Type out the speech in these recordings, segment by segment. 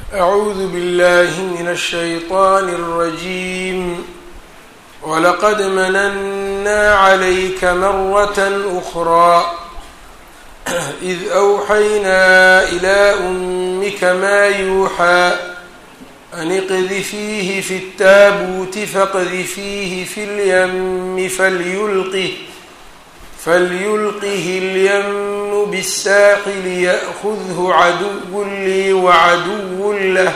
أعوذ بالله من الشيطان الرجيم ولقد مننا عليك مرة أخرى إذ أوحينا إلى أمك ما يوحى أن اقذفيه في التابوت فاقذفيه في اليم فليلقه فليلقه اليم بالساحل يأخذه عدو لي وعدو له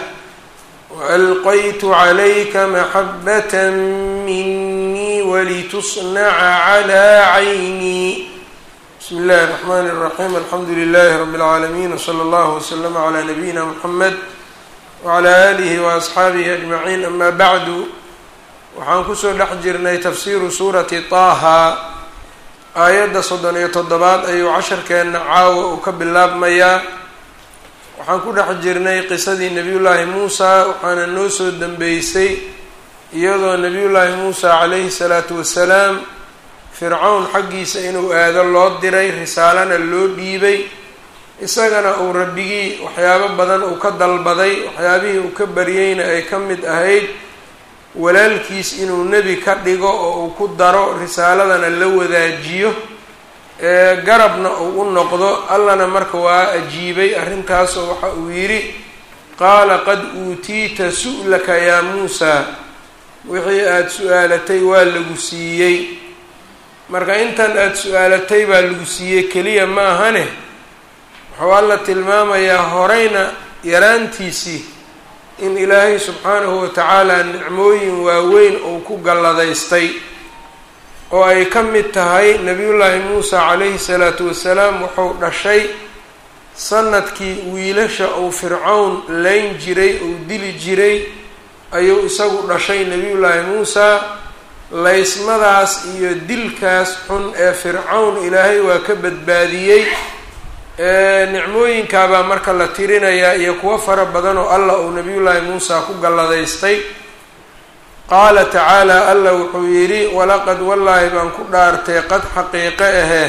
وألقيت عليك محبة مني ولتصنع على عيني بسم الله الرحمن الرحيم الحمد لله رب العالمين وصلى الله وسلم على نبينا محمد وعلى آله وأصxaabihi أجمعين أma bعdu waxaan kusoo dhex jirnay tafsiru suurati طaaha aayadda soddon iyo toddobaad ayuu casharkeenna caawa uu ka bilaabmayaa waxaan ku dhex jirnay qisadii nebiyullaahi muusa waxaana noo soo dembeysay iyadoo nebiyullaahi muusa calayhi salaatu wasalaam fircawn xaggiisa inuu aado loo diray risaalana loo dhiibay isagana uu rabbigii waxyaabo badan uu ka dalbaday waxyaabihii uu ka baryeyna ay ka mid ahayd walaalkiis inuu nebi ka dhigo oo uu ku daro risaaladana la wadaajiyo ee garabna uu u noqdo allana marka waa ajiibay arrintaasoo waxa uu yidhi qaala qad uutiita su'laka yaa muusaa wixii aada su-aalatay waa lagu siiyey marka intan aada su-aalatay baa lagu siiyey keliya ma ahane wuxuu alla tilmaamayaa horeyna yaraantiisii in ilaahay subxaanahu watacaala nicmooyin waaweyn uu ku galladaystay oo ay ka mid tahay nebiyullaahi muusa calayhi salaatu wasalaam wuxuu dhashay sanadkii wiilasha uu fircawn layn jiray uu dili jiray ayuu isagu dhashay nebiyullaahi muusa laysmadaas iyo dilkaas xun ee fircawn ilaahay waa ka badbaadiyey nicmooyinkaabaa marka la tirinayaa iyo kuwo fara badan oo allah uu nabiyullaahi muusa ku galladaystay qaala tacaala allah wuxuu yidhi walaqad wallaahi baan ku dhaartay qad xaqiiqe ahee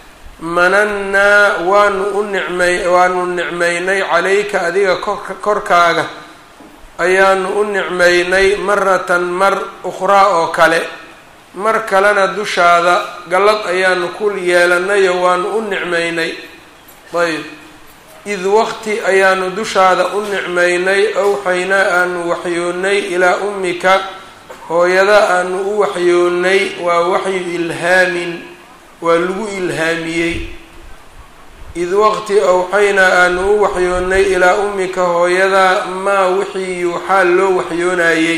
manannaa waanu u nicmay waanu nicmaynay calayka adiga korka korkaaga ayaanu u nicmaynay maratan mar ukhraa oo kale mar kalena dushaada gallad ayaanu ku yeelanayo waanu u nicmaynay ayb id waqti ayaanu dushaada u nicmaynay awxaynaa aanu waxyoonnay ilaa ummika hooyada aanu u waxyoonnay waa waxyu ilhaamin waa lagu ilhaamiyey id waqti awxaynaa aanu u waxyoonnay ilaa ummika hooyada maa wixii yuuxaa loo waxyoonayey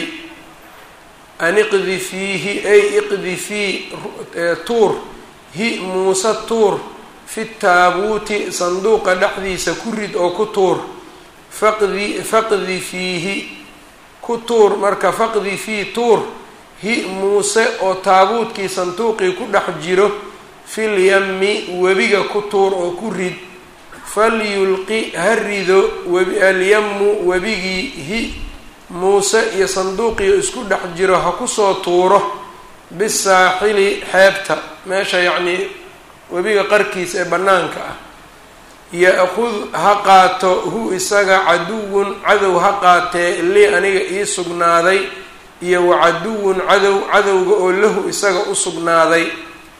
an iqdi fiihi ay iqdi fii tuur hi muuse tuur fi taabuuti sanduuqa dhexdiisa ku rid oo ku tuur faqdi faqdi fiihi ku tuur marka faqdi fii tuur hi muuse oo taabuutkii sanduuqii ku dhex jiro fil yami webiga ku tuur oo ku rid falyulqi ha rido webi alyamu webigii hi muuse iyo sanduuqii isku dhex jiro ha kusoo tuuro bisaaxili xeebta meesha yacnii webiga qarkiisa ee bannaanka ah ya-khud ha qaato hu isaga caduwun cadow ha qaatee lii aniga ii sugnaaday iyo wa caduwun cadow cadowga oo lahu isaga u sugnaaday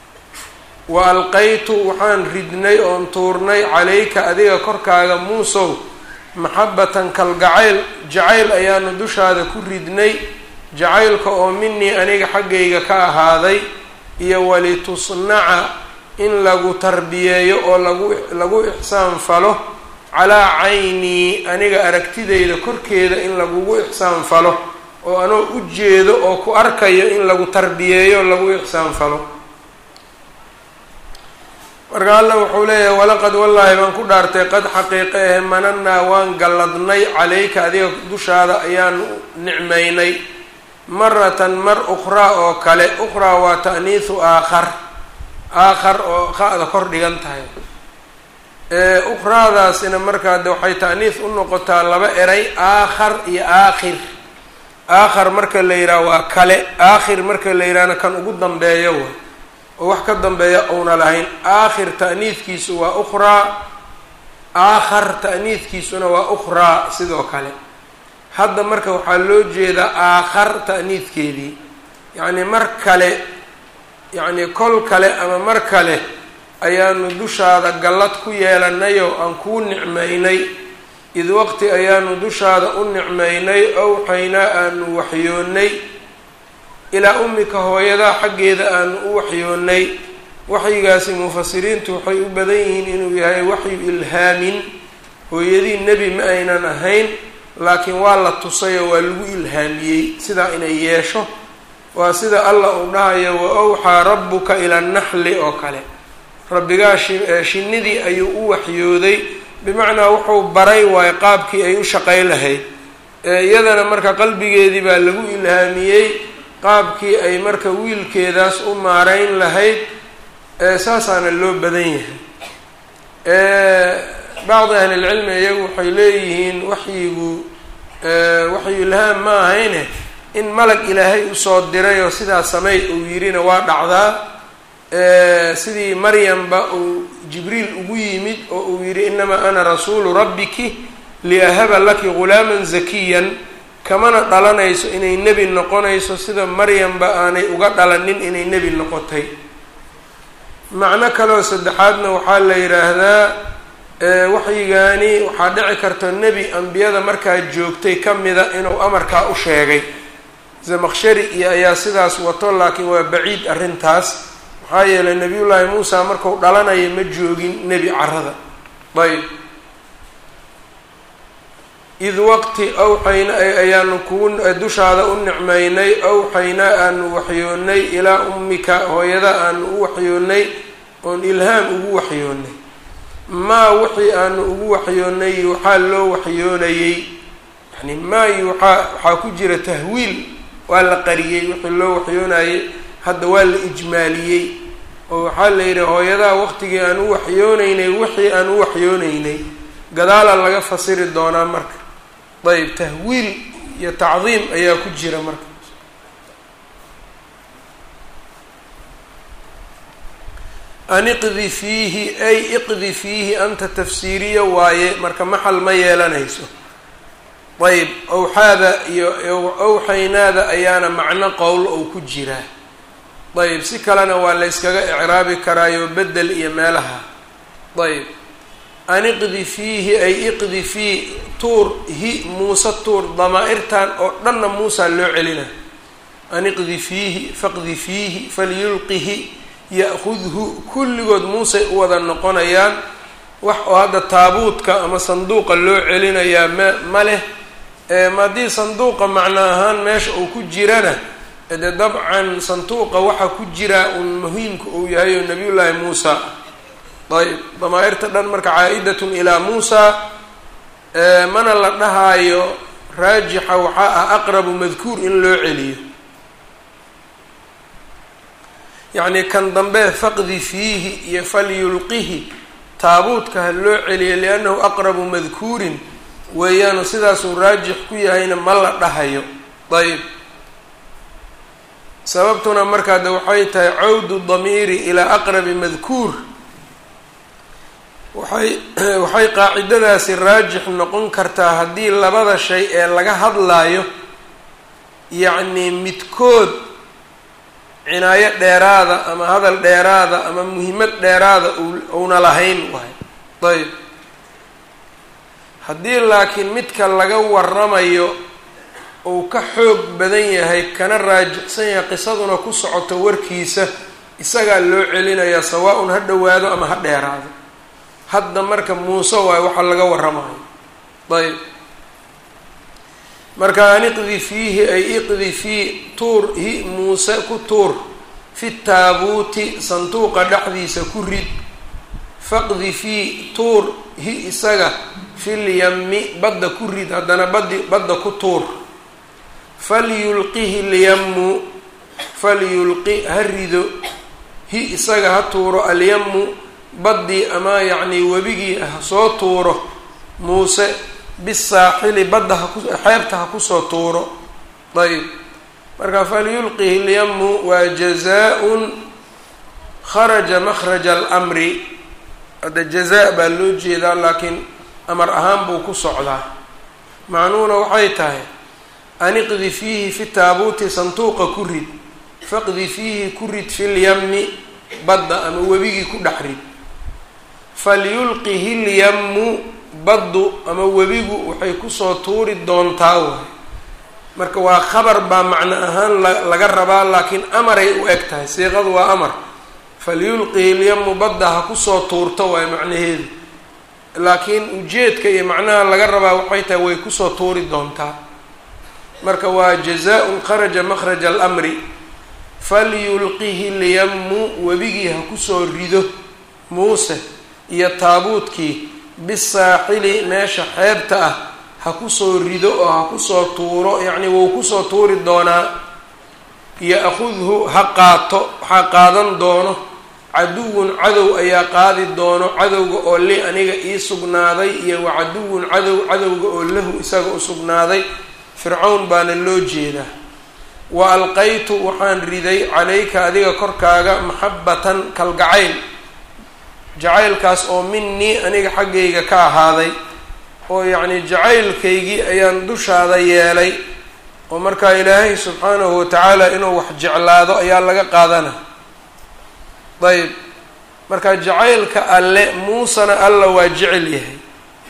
wa alqaytu waxaan ridnay oon tuurnay calayka adiga korkaaga muusow maxabatan kalgacayl jacayl ayaanu dushaada ku ridnay jacaylka oo minii aniga xaggayga ka ahaaday iyo walitusnaca in lagu tarbiyeeyo oo lagu lagu ixsaan falo calaa caynii aniga aragtidayda korkeeda in lagugu ixsaan falo oo anoo u jeedo oo ku arkayo in lagu tarbiyeeyo lagu ixsaan falo marka alla wuxuu leeyahay walaqad wallaahi baan ku dhaartay qad xaqiiqe ahe manannaa waan galladnay calayka adiga dushaada ayaanu nicmaynay maratan mar ukhraa oo kale ukhraa waa ta'niisu aakhar aakhar oo qa-da kor dhigan tahay ukhraadaasina markaa de waxay ta'niis u noqotaa laba eray aakhar iyo aakhir aakhar marka la yidhaha waa kale aakhir marka la yidhahna kan ugu dambeeyo wa oo wax ka dambeeya uuna lahayn aakhir ta'niidkiisu waa ukhraa aakhar ta'niidkiisuna waa ukhraa sidoo kale hadda marka waxaa loo jeedaa aakhar ta'niidkeedii yacni mar kale yacni kol kale ama mar kale ayaanu dushaada gallad ku yeelanayoo aan kuu nicmaynay id waqti ayaanu dushaada u nicmaynay owxaynaa aanu waxyoonnay ilaa ummika hooyadaa xaggeeda aanu u waxyoonnay waxyigaasi mufasiriintu waxay u badan yihiin inuu yahay waxyu ilhaamin hooyadii nebi ma aynan ahayn laakiin waa la tusayoo waa lagu ilhaamiyey sidaa inay yeesho waa sida allah uu dhahayo wa awxaa rabbuka ila naxli oo kale rabbigaa shinnidii ayuu u waxyooday bimacnaa wuxuu baray waayo qaabkii ay u shaqay lahayd iyadana marka qalbigeedii baa lagu ilhaamiyey qaabkii ay marka wiilkeedaas u maarayn lahayd saasaana loo badan yahay bacdi ahlilcilmi iyagu waxay leeyihiin waxyigu waxyu ilhaam ma ahayne in malag ilaahay usoo dirayoo sidaa samey uu yirina waa dhacdaa sidii maryamba uu jibriil ugu yimid oo uu yidhi inamaa ana rasuulu rabbiki liahaba laki ghulaaman zakiyan kamana dhalanayso inay nebi noqonayso sida maryamba aanay uga dhalanin inay nebi noqotay macno kaleoo saddexaadna waxaa la yidhaahdaa waxyigaani waxaa dhici karta nebi ambiyada markaa joogtay ka mida inuu amarkaa u sheegay zamaqshari iyo ayaa sidaas wato laakiin waa baciid arrintaas maxaa yeelay nebiyullaahi muusa marku dhalanaya ma joogin nebi carada ayb id waqti awxayna ayaanu kugu dushaada u nicmaynay awxaynaa aanu waxyoonnay ilaa ummika hooyada aanu u waxyoonnay oon ilhaam ugu waxyoonnay maa wixii aanu ugu waxyoonnay yuuxaa loo waxyoonayey yani maa yuuxaa waxaa ku jira tahwiil waa la qariyey wixii loo waxyoonayey hadda waa la ijmaaliyey oo waxaa la yidhi hooyadaha waqtigii aan u waxyoonaynay wixii aan u waxyoonaynay gadaala laga fasiri doonaa marka ayb tahwiil iyo tacdiim ayaa ku jira marka an iqdi fiihi ay iqdi fiihi anta tafsiiriya waaye marka maxal ma yeelanayso ayb owxaada iyo owxaynaada ayaana macno qowl ou ku jiraa ayb si kalena waa la yskaga icraabi karaayo bedel iyo meelaha ayb an iqdi fiihi ay iqdi fii tuur hi muuse tuur damaa-irtan oo dhanna muusa loo celina an iqdi fiihi faqdi fiihi falyulqihi ya-khudhu kulligood muusay u wada noqonayaan wax oo hadda taabuudka ama sanduuqa loo celinayaa ma ma leh haddii sanduuqa macno ahaan meesha uu ku jirana dee dabcan sanduuqa waxa ku jira un muhiimka uu yahay oo nabiyullaahi muusa ayb damaa-irta dhan marka caa-idatun ilaa muusa mana la dhahaayo raajixa waxaa ah aqrabu madkuur in loo celiyo yacni kan dambe faqdi fiihi iyo falyulqihi taabuudka ha loo celiyo liannahu aqrabu madkuurin weeyaanu sidaasuu raajix ku yahayna ma la dhahayo ayb sababtuna markaa de waxay tahay cawdu damiiri ilaa aqrabi madkuur waxay waxay qaacidadaasi raajix noqon kartaa haddii labada shay ee laga hadlaayo yacni midkood cinaayo dheeraada ama hadal dheeraada ama muhiimad dheeraada uuna lahayn waay ayb haddii laakiin midka laga waramayo uu ka xoog badan yahay kana raajixsan yahay qisaduna ku socoto warkiisa isagaa loo celinayaa sawaa-un ha dhowaado ama ha dheeraado hadda marka muuse waayo waxaa laga waramayo ayb marka an iqdi fiihi ay iqdi fii tuur hi muuse ku tuur fi taabuuti sanduuqa dhexdiisa ku rid faqdi fii tuur hi isaga fil yami badda ku rid haddana badi badda ku tuur falyulqihi lyamu falyulqi ha rido hi isaga ha tuuro alyamu baddii ama yacnii webigii ha soo tuuro muuse bisaaxili badda haku xeebta ha kusoo tuuro ayb marka falyulqihi lyamu waa jazaa-un kharaja makhraja alamri hadda jazaa baa loo jeedaa laakiin amar ahaan buu ku socdaa macnuhuna waxay tahay aniqdi fiihi fi taabuuti sanduuqa ku rid faqdi fiihi ku rid filyami badda ama webigii ku dhex rid falyulqihi lyammu baddu ama webigu waxay kusoo tuuri doontaa waay marka waa khabar baa macno ahaan laga rabaa laakiin amaray u eg tahay siiqadu waa amar falyulqihi lyamu badda ha kusoo tuurto waay macnaheedu laakiin ujeedka iyo macnaha laga rabaa waxay tahay way kusoo tuuri doontaa marka waa jazaa-un kharaja makhraja alamri falyulqihi lyamu webigii ha kusoo rido muuse iyo taabuudkii bisaaxili meesha xeebta ah ha kusoo rido oo ha kusoo tuuro yacni wou kusoo tuuri doonaa ya-khudhu ha qaato waxaa qaadan doono caduwun cadow ayaa qaadi doono cadowga oo li aniga ii sugnaaday iyo wa caduwun cadow cadowga oo lahu isaga u sugnaaday fircawn baana loo jeedaa wa alqaytu waxaan riday calayka adiga korkaaga maxabbatan kalgacayl jacaylkaas oo minii aniga xaggayga ka ahaaday oo yacni jacaylkaygii ayaan dushaada yeelay oo markaa ilaahay subxaanahu watacaala inuu wax jeclaado ayaa laga qaadana dayib marka jacaylka alle muusena alla waa jecel yahay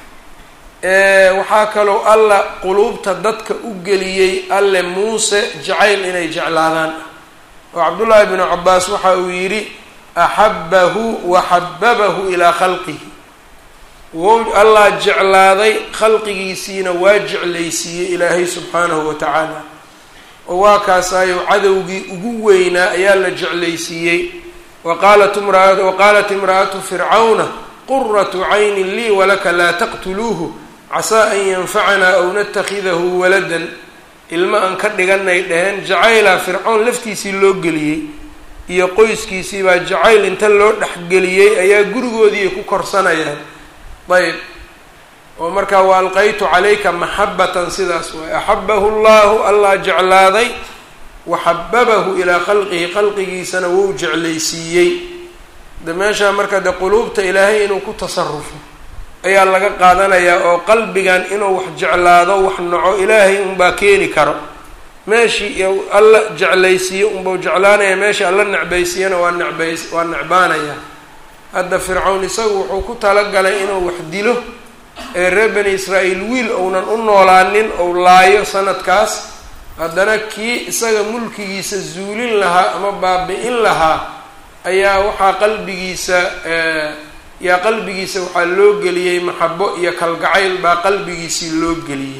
waxaa kaloo alla quluubta dadka u geliyey alle muuse jacayl inay jeclaadaan oo cabdullaahi bnu cabaas waxa uu yidhi axabbahu wa xababahu ilaa khalqihi wow allah jeclaaday khalqigiisiina waa jeclaysiiyey ilaahay subxaanahu wa tacaala oo waa kaasaayo cadowgii ugu weynaa ayaa la jeclaysiiyey waqaalat imraa waqaalat imra'atu fircawna quratu caynin lii walaka laa taqtuluuhu casaa an yanfacanaa aw natakhidahu waladan ilma aan ka dhiganay dheheen jacaylaa fircown laftiisii loo geliyey iyo qoyskiisii baa jacayl inta loo dhexgeliyey ayaa gurigoodii ku korsanayaan ayb oo markaa wa alqaytu calayka maxabatan sidaas waay axabahu llahu allah jeclaaday wa xababahu ilaa khalqihi khalqigiisana wou jeclaysiiyey de meeshaa marka de quluubta ilaahay inuu ku tasarufo ayaa laga qaadanayaa oo qalbigan inuu wax jeclaado wax naco ilaahay unbaa keeni karo meeshii alla jeclaysiiyo unbau jeclaanaya meeshii alla necbaysiiyana waa necbays waa necbaanaya hadda fircawn isagu wuxuu ku talagalay inuu wax dilo ee reer bani israa'iil wiil ounan u noolaanin ou laayo sanadkaas haddana kii isaga mulkigiisa zuulin lahaa ama baabi-in lahaa ayaa waxaa qalbigiisa yaa qalbigiisa waxaa loo geliyey maxabo iyo kalgacayl baa qalbigiisii loo geliyey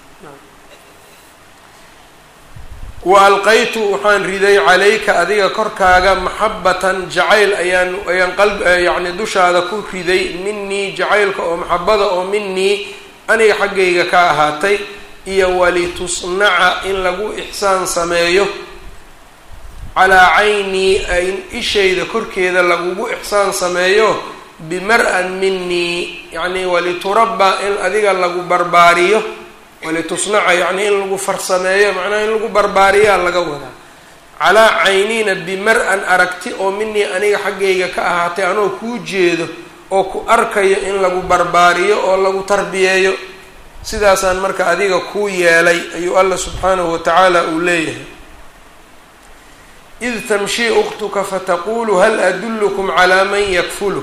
wa alqaytu waxaan riday calayka adiga korkaaga maxabatan jacayl ayaan ayaan qalb yacni dushaada ku riday minii jacaylka oo maxabada oo minii aniga xaggayga ka ahaatay iyo walitusnaca in lagu ixsaan sameeyo calaa caynii in ishayda korkeeda lagugu ixsaan sameeyo bimar-an minii yacni waliturabba in adiga lagu barbaariyo walitusnaca yacni in lagu farsameeyo macnaha in lagu barbaariyaa laga wadaa calaa cayniina bimar-an aragti oo minii aniga xaggayga ka ahaatay anoo kuu jeedo oo ku arkayo in lagu barbaariyo oo lagu tarbiyeeyo sidaasaan marka adiga kuu yeelay ayuu alla subxaanahu watacaala uu leeyahay id tamshii ukhtuka fataqulu hal adullukum calaa man yakfuluh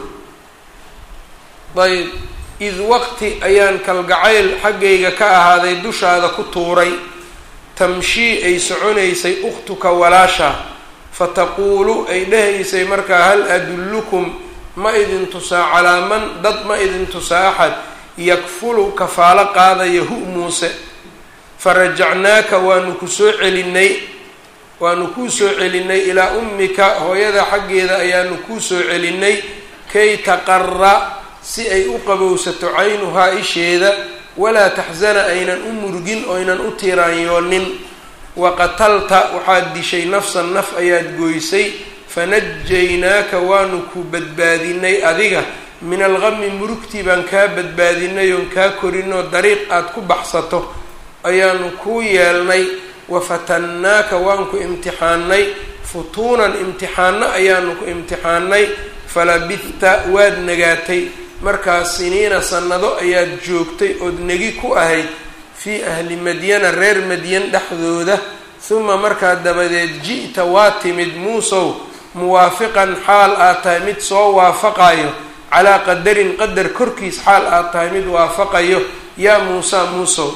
ayb id waqti ayaan kalgacayl xaggayga ka ahaaday dushaada ku tuuray tamshii ay soconaysay ukhtuka walaasha fataquulu ay dhahaysay markaa hal adullukum ma idin tusaa calaa man dad ma idin tusaa axad yakfulu kafaalo qaadaya hu muuse farajacnaaka waanu ku soo celinay waanu kuu soo celinay ilaa ummika hooyada xaggeeda ayaanu kuu soo celinay kay taqara si ay u qabowsato caynuhaa isheeda walaa taxsana aynan u murgin oynan u tiraanyoonin waqatalta waxaad dishay nafsan naf ayaad gooysay fanajaynaaka waanu ku badbaadinay adiga min alqami murugtii baan kaa badbaadinay oon kaa korinoo dariiq aada ku baxsato ayaanu kuu yeelnay wafatannaaka waan ku imtixaanay futuunan imtixaano ayaanu ku imtixaanay falabihta waad nagaatay markaas siniina sannado ayaad joogtay ood negi ku ahayd fii ahli madyana reer madyan dhexdooda huma markaa dabadeed ji'ta waa timid muusow muwaafiqan xaal aad tahay mid soo waafaqayo calaa qadarin qadar korkiis xaal aad tahay mid waafaqayo yaa muusa muusow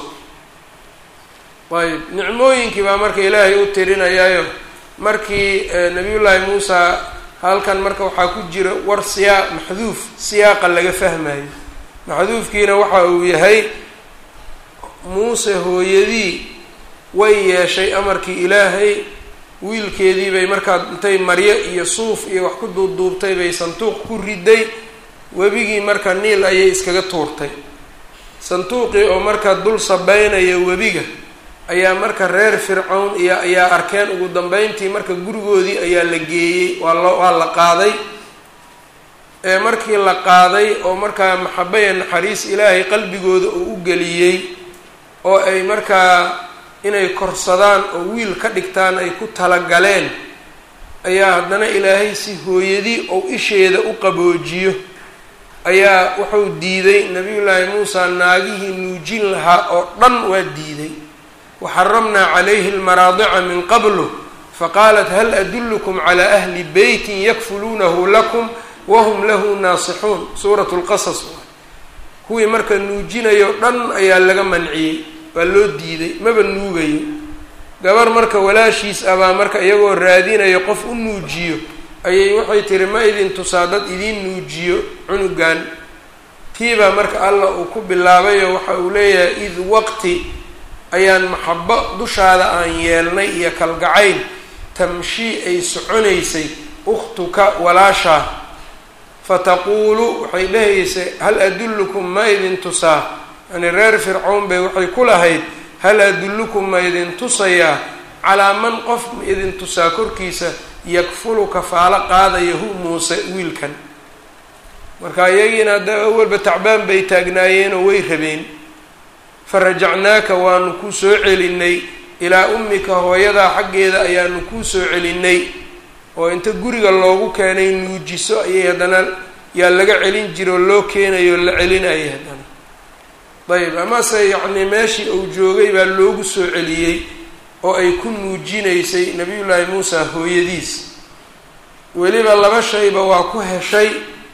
ayb nicmooyinkii baa marka ilaahay u tirinayaayo markii nabiyullaahi muusa halkan marka waxaa ku jira war siyaa maxduuf siyaaqa laga fahmayo maxduufkiina waxa uu yahay muuse hooyadii way yeeshay amarkii ilaahay wiilkeedii bay markaa intay maryo iyo suuf iyo wax ku duubduubtay bay sanduuq ku riday webigii marka niil ayay iskaga tuurtay sanduuqii oo marka dul sabeynaya webiga ayaa marka reer fircown iyo ayaa arkeen ugu dambeyntii marka gurigoodii ayaa la geeyey waa lo waa la qaaday ee markii la qaaday oo markaa maxabaya naxariis ilaahay qalbigooda uu u geliyey oo ay markaa inay korsadaan oo wiil ka dhigtaan ay ku talagaleen ayaa haddana ilaahay si hooyadii ou isheeda u qaboojiyo ayaa wuxuu diiday nabiyullaahi muusa naagihii nuujin lahaa oo dhan waa diiday waxaramnaa calayhi almaraadica min qablu faqaalat hal adullukum calaa ahli beytin yakfuluunahu lakum wahum lahu naasixuun suuratu lqasas kuwii marka nuujinayo dhan ayaa laga manciyey waa loo diiday maba nuugayo gabar marka walaashiis abaa marka iyagoo raadinayo qof u nuujiyo ayay waxay tiri ma idin tusaa dad idiin nuujiyo cunugan tiibaa marka allah uu ku bilaabayo waxa uu leeyahay id waqti ayaan maxabo dushaada aan yeelnay iyo kalgacayl tamshii ay soconaysay ukhtuka walaashaa fataquulu waxay dhahaysay hal adullukum ma idin tusaa yani reer fircown bay waxay ku lahayd hal adullukum ma idin tusayaa calaa man qof ma idin tusaa korkiisa yakfulu kafaalo qaadaya hu muuse wiilkan marka iyagiina hadda awalba tacbaan bay taagnaayeenoo way rabeen farajacnaaka waanu kuu soo celinay ilaa ummika hooyadaa xaggeeda ayaanu kuu soo celinay oo inta guriga loogu keenay nuujiso ayay haddana yaa laga celin jira oo loo keenayo la celinayay haddana ayb amase yacnii meeshii uu joogay baa loogu soo celiyey oo ay ku nuujinaysay nabiyullaahi muusa hooyadiis weliba laba shayba waa ku heshay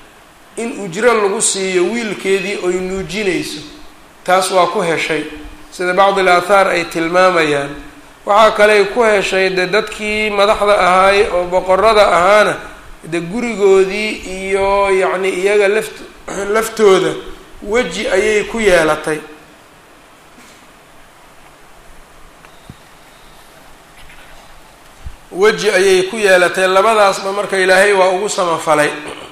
in ujro lagu siiyo wiilkeedii oy nuujinayso taas waa ku heshay sida bacdi al aathaar ay tilmaamayaan waxaa kaley ku heshay de dadkii madaxda ahaay oo boqorada ahaana de gurigoodii iyo yacni iyaga laft laftooda weji ayay ku yeelatay weji ayay ku yeelatay labadaasba marka ilaahay waa ugu samafalay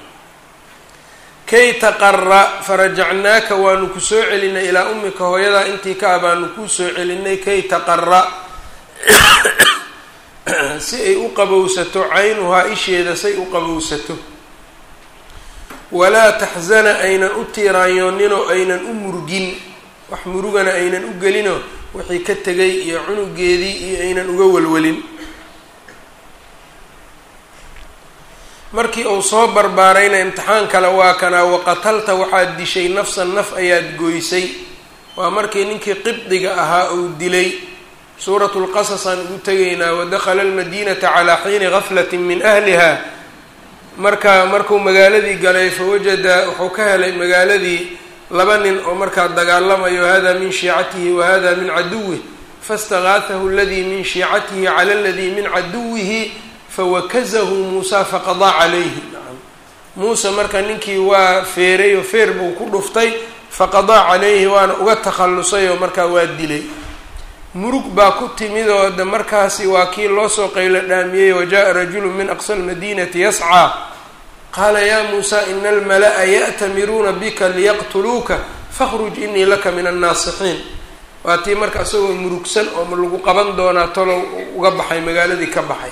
kay taqara farajacnaaka waanu ku soo celinay ilaa ummika hooyadaa intii ka ah baanu kuu soo celinay kay taqara si ay u qabowsato caynuhaa isheeda say u qabowsato walaa taxzana aynan u tiiraanyooninoo aynan u murgin wax murugana aynan u gelinoo wixii ka tegay iyo cunugeedii iyo aynan uga walwalin markii uu soo barbaarayna imtixaan kale waa kanaa waqatalta waxaad dishay nafsan naf ayaad goysay waa markii ninkii qibdiga ahaa uu dilay suuratu lqasas aan ugu tegaynaa wadakhala almadiinata calaa xiini gaflatin min ahliha marka markuu magaaladii galay fawajada wuxuu ka helay magaaladii laba nin oo markaa dagaalamayo hada min shiicatihi wa hada min caduwih faistagaathahu aladii min shiicatihi cala aladii min caduwihi fawakazahu muusa faqadaa calayhi nacam muuse marka ninkii waa feeray oo feer buu ku dhuftay faqadaa calayhi waana uga takhallusay oo markaa waa dilay murug baa ku timid oo de markaasi waa kii loo soo qaylo dhaamiyey wajaءa rajulu min aqsa almadinati yascىa qaala ya muusa ina almala'a ya'tamiruuna bika liyaqtuluuka fakhruj inii laka min annaasixiin waa tii marka isagoo murugsan oo lagu qaban doonaa talow uga baxay magaaladii ka baxay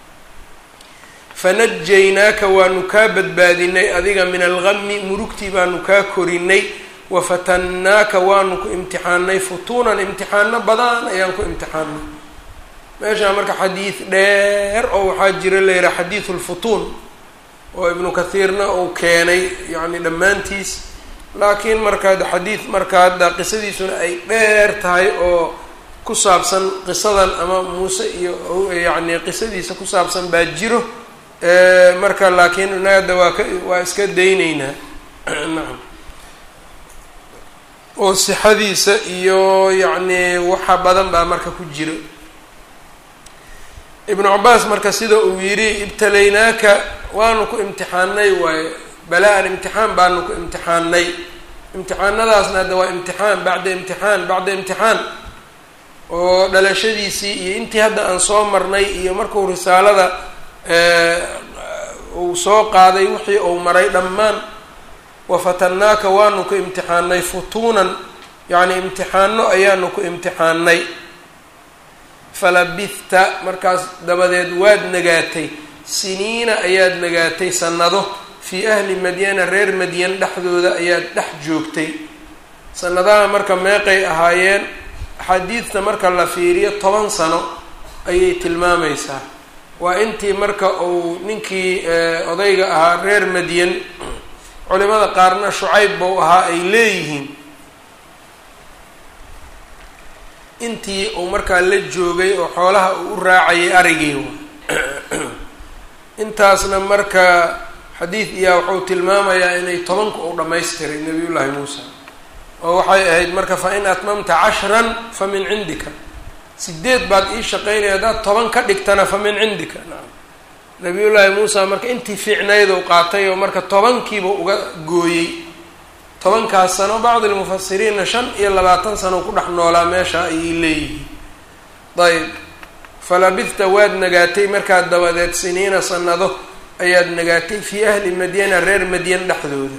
fanajaynaaka waanu kaa badbaadinay adiga min algami murugtii baanu kaa korinay wafatannaaka waanu ku imtixaanay futuunan imtixaano badan ayaan ku imtixaanay meeshaa marka xadiid dheer oo waxaa jira la yidhaha xadiidu lfutuun oo ibnu kathiirna uu keenay yacni dhammaantiis laakiin marka xadiid marka hadda qisadiisuna ay dheer tahay oo ku saabsan qisadan ama muuse iyo yacni qisadiisa ku saabsan baa jiro marka laakiin inaga hadda waa ka waa iska dayneynaa nacam oo sixadiisa iyo yacni waxa badan baa marka ku jiro ibnu cabaas marka sida uu yidhi ibtalaynaaka waanu ku imtixaanay waaye balaa-an imtixaan baanu ku imtixaanay imtixaanadaasna hadda waa imtixaan bacda imtixaan bacda imtixaan oo dhalashadiisii iyo intii hadda aan soo marnay iyo markuu risaalada uu soo qaaday wixii uu maray dhammaan wafatannaaka waanu ku imtixaanay futuunan yacni imtixaano ayaanu ku imtixaanay falabithta markaas dabadeed waad nagaatay siniina ayaad nagaatay sannado fii ahli madyana reer madyan dhexdooda ayaad dhex joogtay sanadaha marka meeqay ahaayeen axaadiidta marka la fiiriyo toban sano ayay tilmaamaysaa waa intii marka uu ninkii odayga ahaa reer madyan culimada qaarna shucayb buu ahaa ay leeyihiin intii uu markaa la joogay oo xoolaha uu u raacayay arigii intaasna marka xadiid iyaa wuxuu tilmaamayaa inay tobanku uu dhammaystiray nabiyullaahi muusa oo waxay ahayd marka fa in atmamta cashran fa min cindika sideed baad ii shaqaynaya haddaad toban ka dhigtana fa min cindika nacam nabiyullaahi muusa marka intii fiicnayd uu qaatay oo marka tobankiiba uga gooyey tobankaas sano bacdi lmufasiriinna shan iyo labaatan sano ku dhex noolaa meesha ayay leeyihiin ayb falabithta waad nagaatay markaad dabadeed siniina sanado ayaad nagaatay fii ahli madyana reer madyan dhexdooda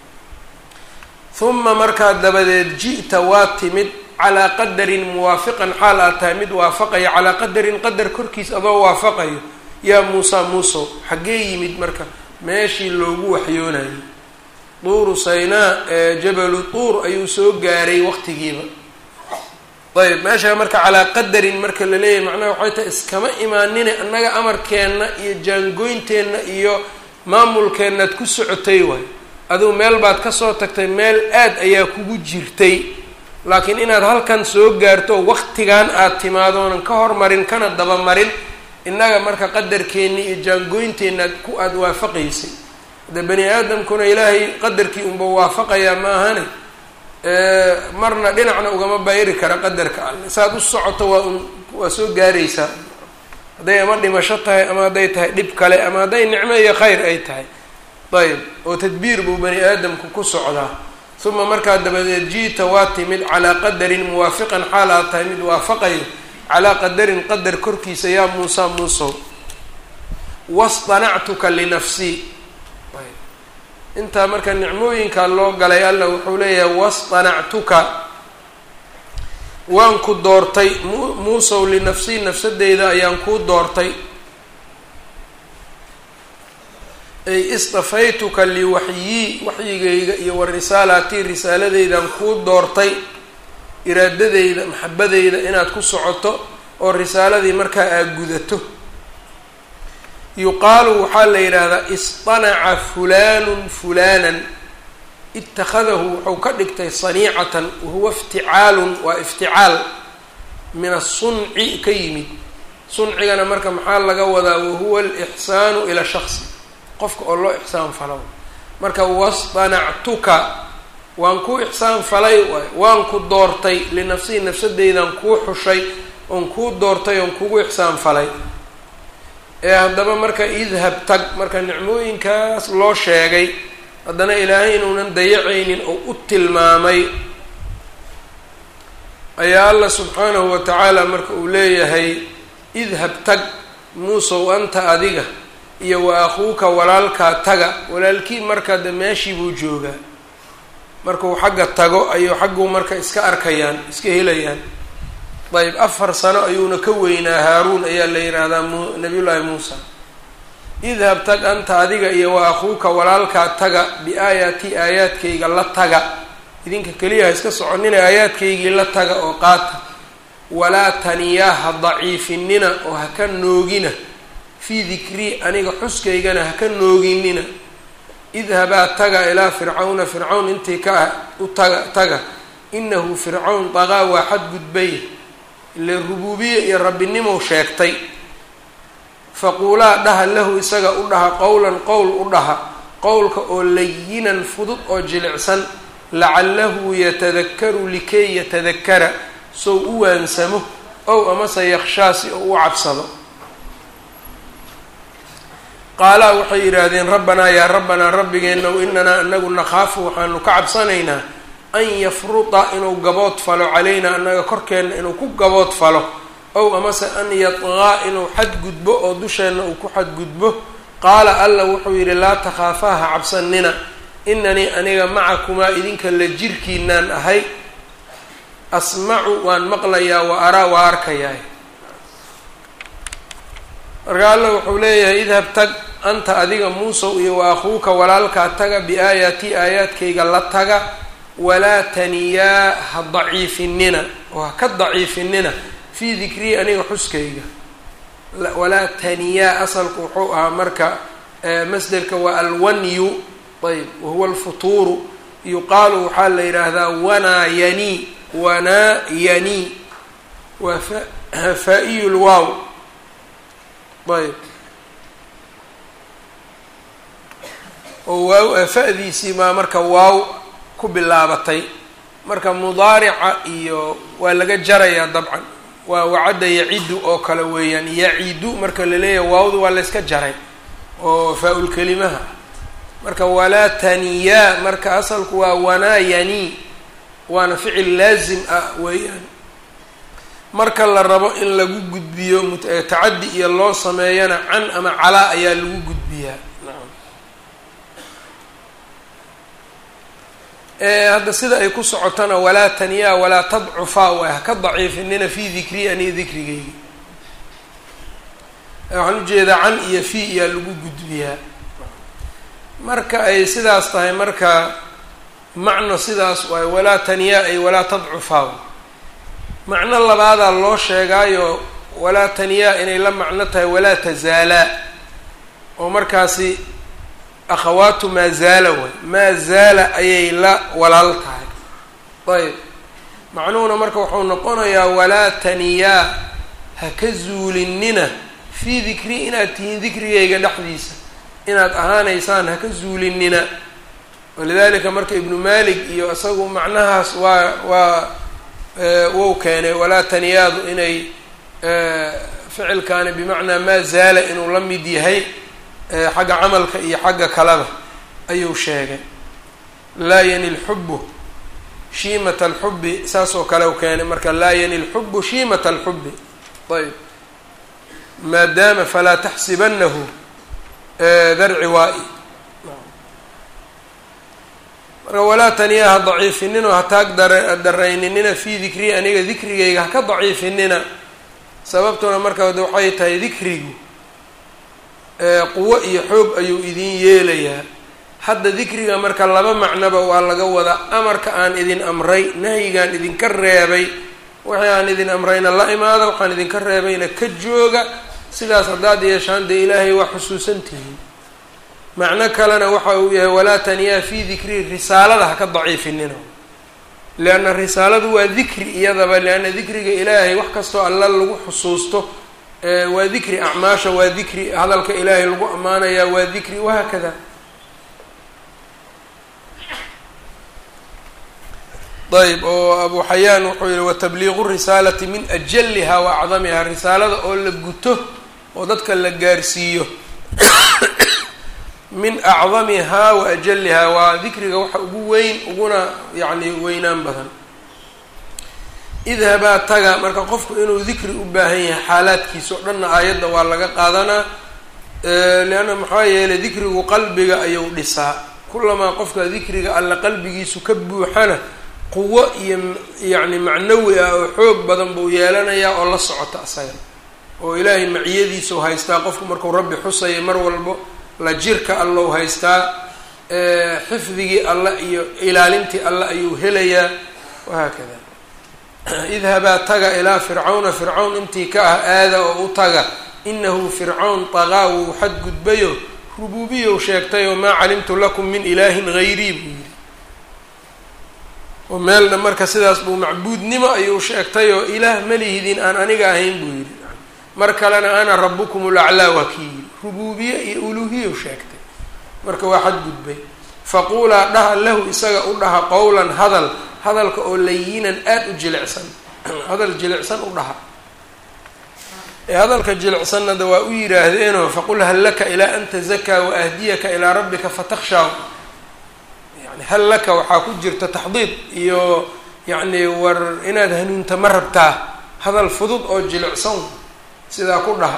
huma markaad dabadeed ji'ta waa timid calaa qadarin muwaafiqan xaal aad tahay mid waafaqaya calaa qadarin qadar korkiis adoo waafaqayo yaa muusa muusow xaggee yimid marka meeshii loogu waxyoonayay duuru saynaa ee jabalu tuur ayuu soo gaaray waqtigiiba ayb meesha marka calaa qadarin marka la leeyahay macnaha waxay tahay iskama imaanine annaga amarkeenna iyo jaangoynteenna iyo maamulkeennaad ku socotay waay adigu meel baad kasoo tagtay meel aad ayaa kugu jirtay laakiin inaad halkan soo gaarto waqtigan aad timaadoonan ka hormarin kana dabamarin innaga marka qadarkeenni iyo jaangoynteenna ku aada waafaqaysay de bani aadamkuna ilaahay qadarkii unba waafaqayaa ma ahane marna dhinacna ugama bayri kara qadarka alle saad u socoto waa un waa soo gaaraysaa hadday ama dhimasho tahay ama hadday tahay dhib kale ama hadday nicmo iyo khayr ay tahay ayb oo tadbiir buu bani aadamku ku socdaa uma markaa dabadeed jiita waa timid calaa qadarin muwaafiqan xaal aad tahay mid waafaqayo calaa qadarin qadar korkiisa yaa muusa muusow wastanactuka linafsii intaa marka nicmooyinka loo galay alla wuxuu leeyahay wastanactuka waan ku doortay muusow linafsii nafsadeyda ayaan kuu doortay ay istafaytuka liwaxyii waxyigayga iyo wa risaalaatii risaaladeydan kuu doortay iraadadeyda maxabadeyda inaad ku socoto oo risaaladii markaa aad gudato yuqaalu waxaa la yidhaahdaa istanaca fulaanun fulaanan ittakhadahu wuxuu ka dhigtay saniicatan wahuwa ifticaalun waa ifticaal min asunci ka yimid suncigana marka maxaa laga wadaa wahuwa alixsaanu ila shaksi qofka oo loo ixsaan falo marka wastanactuka waan kuu ixsaan falay waay waan ku doortay linafsihi nafsadeydan kuu xushay oon kuu doortay oon kugu ixsaan falay ee haddaba marka idhab tag marka nicmooyinkaas loo sheegay haddana ilaahay inuunan dayacaynin oo u tilmaamay ayaa allah subxaanahu wa tacaala marka uu leeyahay idhab tag muusow anta adiga iyo wa akhuuka walaalkaa taga walaalkii marka de meeshii buu joogaa markuu xagga tago ayuu xagguu marka iska arkayaan iska helayaan ayb afar sano ayuuna ka weynaa haaruun ayaa la yidhaahdaa m nabiyullaahi muusa idhab tag anta adiga iyo wa akhuuka walaalkaa taga biaayaati aayaadkayga la taga idinka keliya ha iska soconina aayaadkaygii la taga oo qaata walaa taniyaa ha daciifinina oo ha ka noogina fii dikrii aniga xuskaygana ha ka nooginina idhabaa taga ilaa fircawna fircawn intii ka ah u taga taga inahu fircawn daqaa waa xadgudbay ile rubuubiye iyo rabbinimow sheegtay faquulaa dhaha lahu isaga u dhaha qowlan qowl u dhaha qowlka oo layinan fudud oo jilicsan lacalahu yatadakaru likay yatadakara sow u waansamo ow amase yakshaa si oo u cabsado qaalaa waxay yidhaahdeen rabbanaa yaa rabbanaa rabbigeenow inanaa anagu nakhaafu waxaanu ka cabsanaynaa an yafruta inuu gabood falo calaynaa annaga korkeenna inuu ku gabood falo ow amase an yadqaa inuu xadgudbo oo dusheenna uu ku xadgudbo qaala alla wuxuu yidhi laa takhaafaa ha cabsanina inanii aniga macakumaa idinka la jirkiinaan ahay asmacu waan maqlayaa wa araa waa arkayaa marka alla wuxuu leeyahay idhab tag anta adiga muusow iyo wa akhuuka walaalkaa taga biaayaatii aayaadkayga la taga walaa taniyaa ha daciifinina oo ha ka daciifinina fii dikrii aniga xuskayga walaa taniyaa asalku wuxuu ahaa marka masderka waa alwanyu ayb wahuwa alfutuuru yuqaalu waxaa la yidhaahdaa wanaa yani wanaa yani waa faa-iyu lwaaw ayb oo waaw fa-diisii baa marka waaw ku bilaabatay marka mudaarica iyo waa laga jarayaa dabcan waa wacadda yacidu oo kale weeyaan yacidu marka la leeyahay waawdu waa layska jaray oo faa-ul kelimaha marka walaa taniyaa marka asalku waa wanaa yani waana ficil laazim ah weeyaan marka la rabo in lagu gudbiyo tacaddi iyo loo sameeyana can ama calaa ayaa lagu gudbiyaa nacam hadda sida ay ku socotona walaa taniyaa walaa tadcufaa way haka daciifinina fii dikrii aniga dikrigeyga waxaan ujeedaa can iyo fii iyaa lagu gudbiyaa marka ay sidaas tahay marka macno sidaas waay walaa taniyaa ay walaa tadcufaa macno labaadaa loo sheegaayo walaa taniyaa inay la macno tahay walaa tazaalaa oo markaasi akhawaatu maa zaala way maa zaala ayay la walaal tahay ayb macnuhuna marka wuxuu noqonayaa walaa taniyaa ha ka zuulinina fii dikri inaad tihiin dikrigayga dhexdiisa inaad ahaanaysaan ha ka zuulinina walidalika marka ibnu malik iyo isagu macnahaas waa waa wou keenay walaa taniyaadu inay ficilkaani bimacnaa maa zaala inuu la mid yahay xagga camalka iyo xagga kaleba ayuu sheegay laa yani lxubu shiimata alxubi saas oo kale u keenay marka laa yani lxubu shiimata alxubi ayb maadaama falaa taxsibanahu darci waa-i marka walaa taniyaa ha daciifinina ha taag dar darayninina fii dikrii aniga dikrigayga haka daciifinina sababtuna marka waxay tahay dikrigu quwo iyo xoog ayuu idin yeelayaa hadda dikriga marka laba macnoba waa laga wadaa amarka aan idin amray nahyigaan idinka reebay wixii aan idin amrayna la imaada waxaan idinka reebayna ka jooga sidaas haddaad yeeshaan dee ilaahay waa xusuusan tihiin macno kalena waxa uu yahay walaa taniyaa fii dikri risaalada ha ka daciifinina leanna risaaladu waa dikri iyadaba leanna dikriga ilaahay wax kastoo alla lagu xusuusto waa dikri acmaasha waa dikri hadalka ilaahay lagu ammaanayaa waa dikri wahaakada ayb oo abu xayaan wuxuu yihi watabliiqu risaalati min ajaliha wa acdamiha risaalada oo la guto oo dadka la gaarsiiyo min acdamihaa wa ajalihaa waa dikriga waxa ugu weyn uguna yacni weynaan badan idhabaa taga marka qofku inuu dikri u baahan yahay xaalaadkiisa o dhanna aayadda waa laga qaadanaa leanna maxaa yeelay dikrigu qalbiga ayuu dhisaa kulamaa qofka dikriga alla qalbigiisu ka buuxana quwo iyo yacni macnawi ah oo xoog badan buu yeelanayaa oo la socota asaga oo ilaahay maciyadiisau haystaa qofku markuu rabbi xusaya mar walbo la jirka allow haystaa xifdigii alla iyo ilaalintii alla ayuu helayaa wahaakada idhabaa taga ilaa fircawna fircawn intii ka ah aada oo u taga inahu fircawn taqaa wuu xadgudbayo rubuubiyow sheegtay oo maa calimtu lakum min ilaahin hayrii buu yidhi oo meelna marka sidaas buu macbuudnimo ayuu sheegtay oo ilaah malihidin aan aniga ahayn buu yidhi mar kalena ana rabukum ulaclaa waa kii yidhi rubuubiye iyo uluuhiyow sheegtay marka waa xadgudbay faquulaa dhaha lahu isaga u dhaha qowlan hadal hadalka oo layinan aada u jilicsan hadal jilicsan u dhaha ee hadalka jilicsanna da waa u yidhaahdeenoo faqul hal laka ilaa an tazakaa wa ahdiyaka ilaa rabbika fatakhshaa yani hal laka waxaa ku jirta taxdiid iyo yacni war inaad hanuunta ma rabtaa hadal fudud oo jilicsan sidaa ku dhaha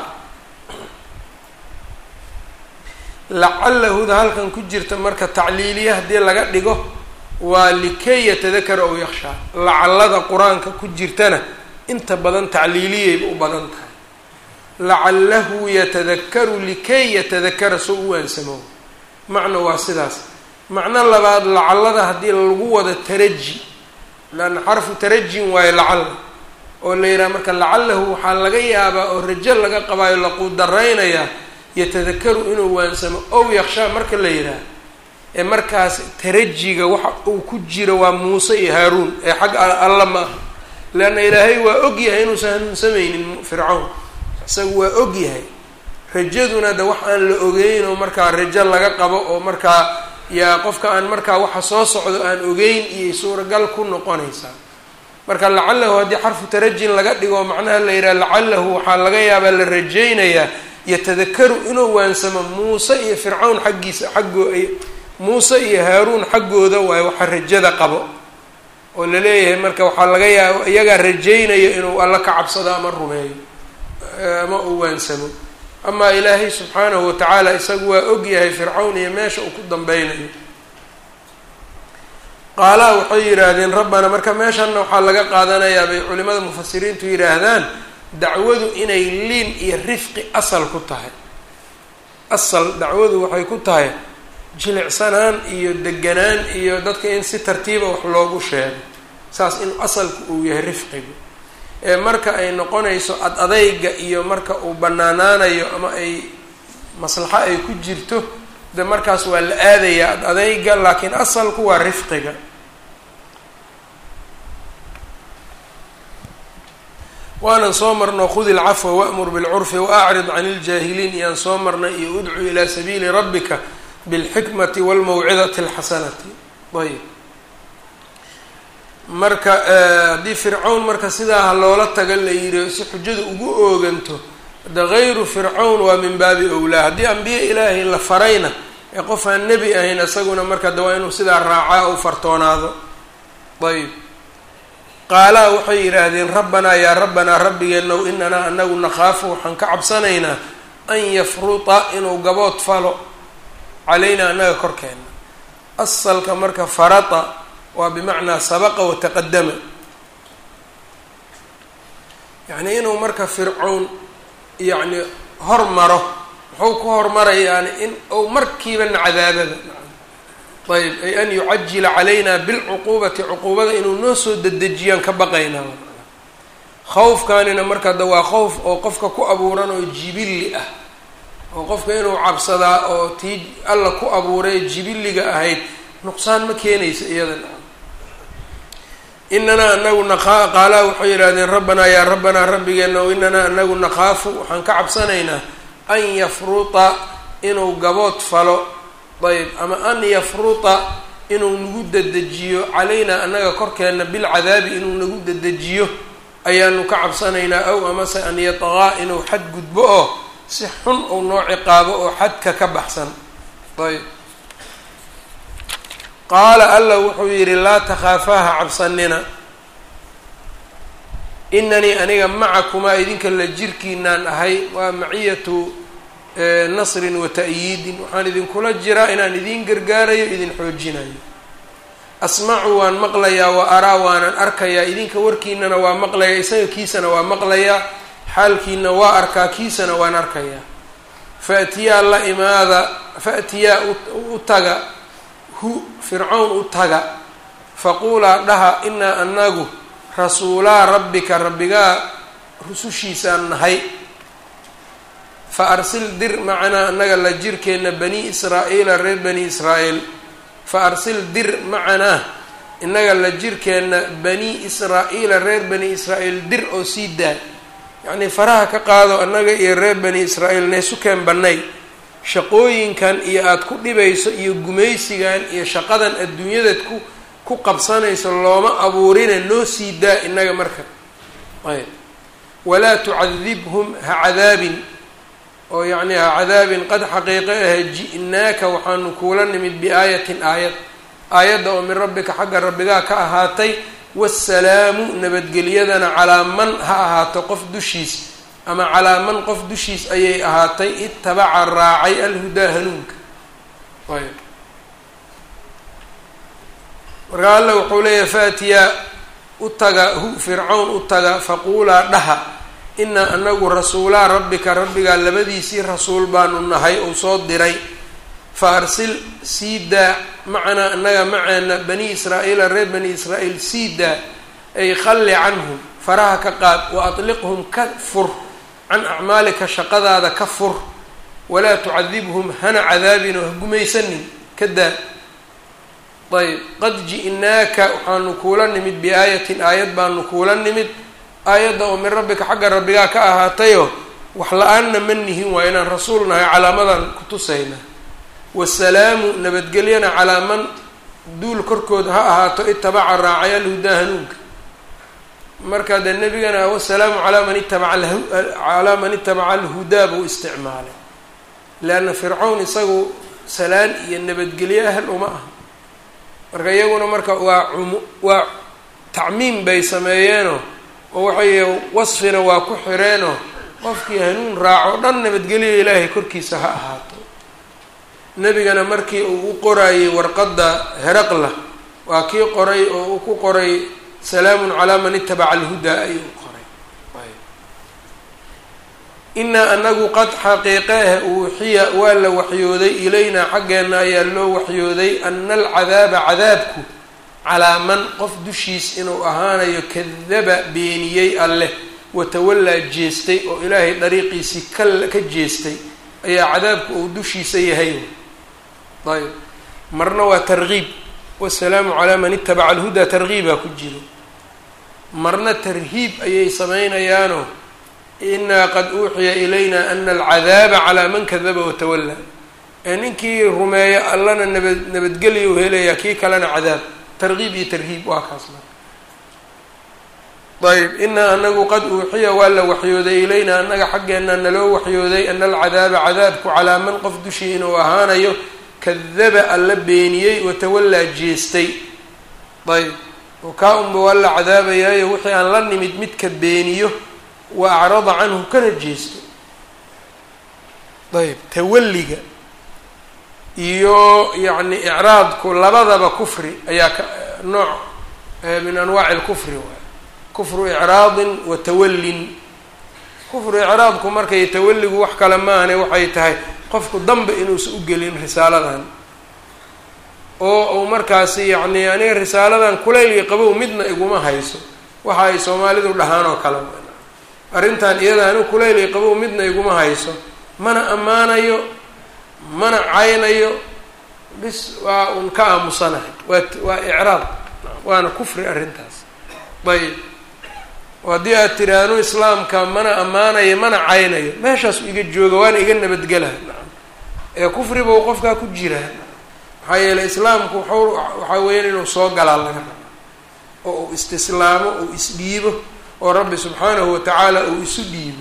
lacallahuda halkan ku jirta marka tacliiliya haddii laga dhigo waa likay yatadakara ow yakshaa lacallada qur-aanka ku jirtana inta badan tacliiliyayba u badan tahay lacallahu yatadakaru likay yatadakara soo u waansamo macno waa sidaas macno labaad lacallada haddii lagu wado taraji leanna xarfu tarajin waayo lacalla oo la yidhaha marka lacalahu waxaa laga yaabaa oo rajo laga qabaayo laquudaraynayaa yatadakaru inuu waansamo ow yakshaa marka la yidhaah ee markaas tarajiga waxa uu ku jiro waa muuse iyo haaruun ee xagga alla ma aha leanna ilaahay waa og yahay inuusan hanuunsamaynin fircawn isagu waa og yahay rajaduna de wax aan la ogeyn oo markaa rajo laga qabo oo markaa yaa qofka aan markaa waxa soo socdo aan ogeyn iyo suuragal ku noqonaysaa marka lacalahu haddii xarfu tarajin laga dhigo macnaha la yidhaha lacalahu waxaa laga yaabaa la rajaynayaa yatadakaru inuu waansamo muuse iyo fircawn xaggiisa xaggoo muuse iyo haaruun xaggooda waayo waxa rajada qabo oo la leeyahay marka waxaa laga yaaba iyagaa rajaynaya inuu alla ka cabsado ama rumeeyo ama uu waansamo amaa ilaahay subxaanahu watacaala isagu waa og yahay fircawn iyo meesha uu ku dambeynayo qaalaha waxay yidhaahdeen rabbana marka meeshanna waxaa laga qaadanayaa bay culimada mufasiriintu yidhaahdaan dacwadu inay liin iyo rifqi asal ku tahay asal dacwadu waxay ku tahay jilicsanaan iyo deganaan iyo dadka in si tartiiba wax loogu sheego saas in asalku uu yahay rifqigu ee marka ay noqonayso ad adayga iyo marka uu banaanaanayo ama ay maslaxo ay ku jirto de markaas waa la aadayaa ad adayga laakiin asalku waa rifqiga waanan soo marno khudi lcafwa wa'mur bilcurfi waacrid can iljaahiliin iyaan soo marnay iyo udcu ilaa sabiili rabbika bilxikmati walmawcidati alxasanati ayb marka haddii fircawn marka sidaa loola taga la yidhi si xujada ugu ooganto de gayru fircawn waa min baabi owlaa haddii ambiye ilaahay la farayna ee qof aan nebi ahayn isaguna marka de waa inuu sidaa raacaa u fartoonaado ayb qaalaa waxay yidhaahdeen rabbanaa yaa rabbanaa rabbigeenow inanaa anagu nakhaafu waxaan ka cabsanaynaa an yafruta inuu gabood falo calaynaa annaga korkeena asalka marka farata waa bimacnaa sabaqa wataqadama yacni inuu marka fircown yacni hormaro muxuu ku hormarayaani in uu markiibana cadaabada ayb ay an yucajila calayna bilcuquubati cuquubada inuu noo soo dedejiyaan ka baqaynaa khawfkaanina marka da waa khowf oo qofka ku abuuran oo jibilli ah oo qofka inuu cabsadaa oo tii alla ku abuuray jibilliga ahayd nuqsaan ma keenaysa iyada inanaa anagu naqa qaalaa waxay yidhahdeen rabbanaa yaa rabbanaa rabbigeena o inanaa anagu nakhaafu waxaan ka cabsanaynaa an yafruta inuu gabood falo ayb ama an yafruta inuu nagu dedejiyo calaynaa annaga korkeena bilcadaabi inuu nagu dedejiyo ayaanu ka cabsanaynaa aw amase an yataqaa inuu xad gudbo oo si xun uu noo ciqaabo oo xadka ka baxsan ayb qaala alla wuxuu yidhi laa takhaafaha cabsanina inanii aniga macakumaa idinka la jirkiinaan ahay waa maciyatu nasrin wa ta'yiidin waxaan idinkula jiraa inaan idiin gargaarayo idin xoojinayo asmacu waan maqlayaa wa araa waanan arkayaa idinka warkiinana waa maqlayaa isaga kiisana waa maqlayaa xaalkiina waa arkaa kiisana waan arkayaa faatiyaa la imaada faatiyaa u taga hu fircawn u taga faquulaa dhaha inaa anagu rasuulaa rabbika rabbigaa rusushiisaan nahay fa arsil dir macanaa annaga la jirkeenna bani israa'iila reer bani israa'iil fa arsil dir macanaa innaga la jirkeenna bani israa'iila reer bani israa'iil dir oo sii daa yacnii faraha ka qaado annaga iyo reer bani israa'iil neesukeen bannay shaqooyinkan iyo aada ku dhibayso iyo gumaysigan iyo shaqadan adduunyadaad ku ku qabsanayso looma abuurine noo sii daa innaga marka ayb walaa tucadibhum ha cadaabin oo yacnii ha cadaabin qad xaqiiqo ah ji'naaka waxaanu kuula nimid biaayatin aayad aayadda oo min rabbika xagga rabbigaa ka ahaatay waasalaamu nabadgelyadana calaa man ha ahaato qof dushiis ama calaa man qof dushiis ayay ahaatay itabaca raacay alhudaa hanuunka ayb marka alla wuxuu leeyahay faatiyaa u taga hu fircawn u taga faquulaa dhaha inaa anagu rasuulaa rabbika rabbigaa labadiisii rasuul baanu nahay ou soo diray fa arsil sii daa macanaa annaga maceena bani israa'iila reer bani israa'iil sii daa ay khalli canhum faraha ka qaad wa atliqhum ka fur can acmaalika shaqadaada ka fur walaa tucadibhum hana cadaabin oo ha gumaysanin ka daa ayb qad ji'naaka waxaanu kuula nimid biaayatin aayad baanu kuula nimid aayadda oo min rabbika xagga rabbigaa ka ahaatayo wax la-aanna ma nihin waa inaan rasuul nahay calaamadan ku tusayna wasalaamu nabadgelyana calaa man duul korkood ha ahaato itabaca raacay alhudaa hanuunka marka dee nebigana wasalaamu calaa man itabaca calaa man itabaca alhudaa buu isticmaalay leanna fircawn isagu salaan iyo nabadgelyo ahal uma aha marka iyaguna marka waa cumu waa tacmiim bay sameeyeenoo oo waxay wasfina waa ku xireenoo qofkii hanuun raaco dhan nabadgelyo ilaahay korkiisa ha ahaato nebigana markii uu u qorayey warqadda heraqla waa kii qoray oo uu ku qoray salaamun calaa man itabaca alhudaa ayuu qoray inaa anagu qad xaqiiqeeh uuxiya waa la waxyooday ilaynaa xaggeenna ayaa loo waxyooday ana alcadaaba cadaabku calaa man qof dushiis inuu ahaanayo kadaba beeniyey alleh watawallaa jeestay oo ilaahay dariiqiisii ka ka jeestay ayaa cadaabku uu dushiisa yahay ayb marna waa targiib wasalaamu calaa man itabaca alhudaa targiibaa ku jiro marna tarhiib ayay samaynayaanoo inaa qad uuxiya ilayna ana alcadaaba calaa man kadaba watawallaa ee ninkii rumeeyo allana nabad nabadgelya u helayaa kii kalena cadaab targiib iyo tarhiib waa kaas marka ayb inaa anagu qad uuxiya waa la waxyooday ilayna annaga xaggeena naloo waxyooday ana alcadaaba cadaabku calaa man qof dushii inuu ahaanayo kadaba alla beeniyey watawallaa jeestay ayb oo kaa unba waa la cadaabayaayo wixii aan la nimid midka beeniyo wa acrada canhu kana jeesto ayb tawalliga iyo yacni icraadku labadaba kufri ayaa ka nooc min anwaaci lkufri waay kufru icraadin wa tawallin kufru icraadku markay tawalligu wax kale maahane waxay tahay qofku danba inuusan u gelin risaaladan oo uu markaasi yacni aniga risaaladan kulayli qabow midna iguma hayso waxa ay soomaalidu dhahaan oo kale arrintan iyada anigu kulayli qabow midna iguma hayso mana ammaanayo mana caynayo bis waa un ka aamusanahay waa waa icraad waana kufri arrintaas ayb oo haddii aad tiraahno islaamka mana ammaanayo mana caynayo meeshaasu iga jooga waana iga nabadgelaha nacam ee kufri buu qofkaa ku jiraa maxaa yeeley islaamku waxau waxaa weeyaan inuu soo galaa laga rabo oo uu istislaamo uu isdhiibo oo rabbi subxaanahu watacaala uu isu dhiibo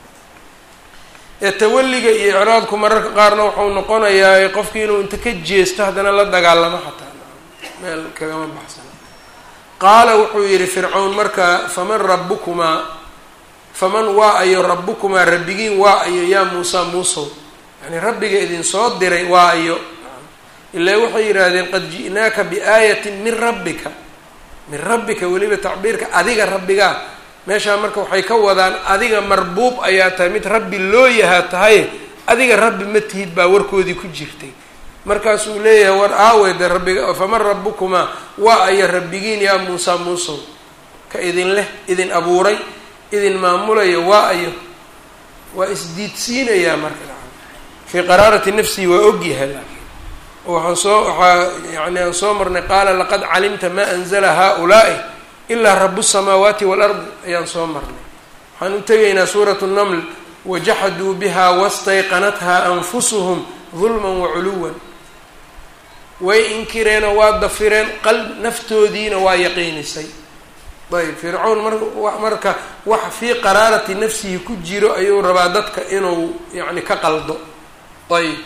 ee tawalliga iyo icraadku mararka qaarna waxau noqonayaa qofkii inuu inta ka jeesto haddana la dagaalamo xataa meel kagama baxsana qaala wuxuu yidhi fircawn marka faman rabbukumaa faman waa ayo rabbukumaa rabbigiin waa ayo yaa muusa muusow yani rabbiga idin soo diray waa ayo ilaa waxay yidhaahdeen qad ji'naaka biaayatin min rabbika min rabbika weliba tacbiirka adiga rabbigaa meeshaa marka waxay ka wadaan adiga marbuub ayaa tahay mid rabbi loo yahaa tahay adiga rabbi ma tihid baa warkoodii ku jirtay markaasuu leeyahay war aawe de rabbiga faman rabbukumaa waa aya rabbigiin yaa muusa muusow ka idin leh idin abuuray idin maamulayo waa ayo waa isdiidsiinayaa marka fii qaraarati nafsihi waa ogyahay laakiin waxaan soo waxaa yani aan soo marnay qaala laqad calimta ma anzala haulaai ilaa rabu الsamaawaati waalardi ayaan soo marnay waxaan u tegaynaa suurat الnml wajaxaduu biha wastayqanatha anfusuhum dulma waculuwan way inkireenoo waa dafireen qalb naftoodiina waa yaqiinisay ayb fircawn mar marka wax fii qaraarati nafsihi ku jiro ayuu rabaa dadka inuu yani ka qaldo ayb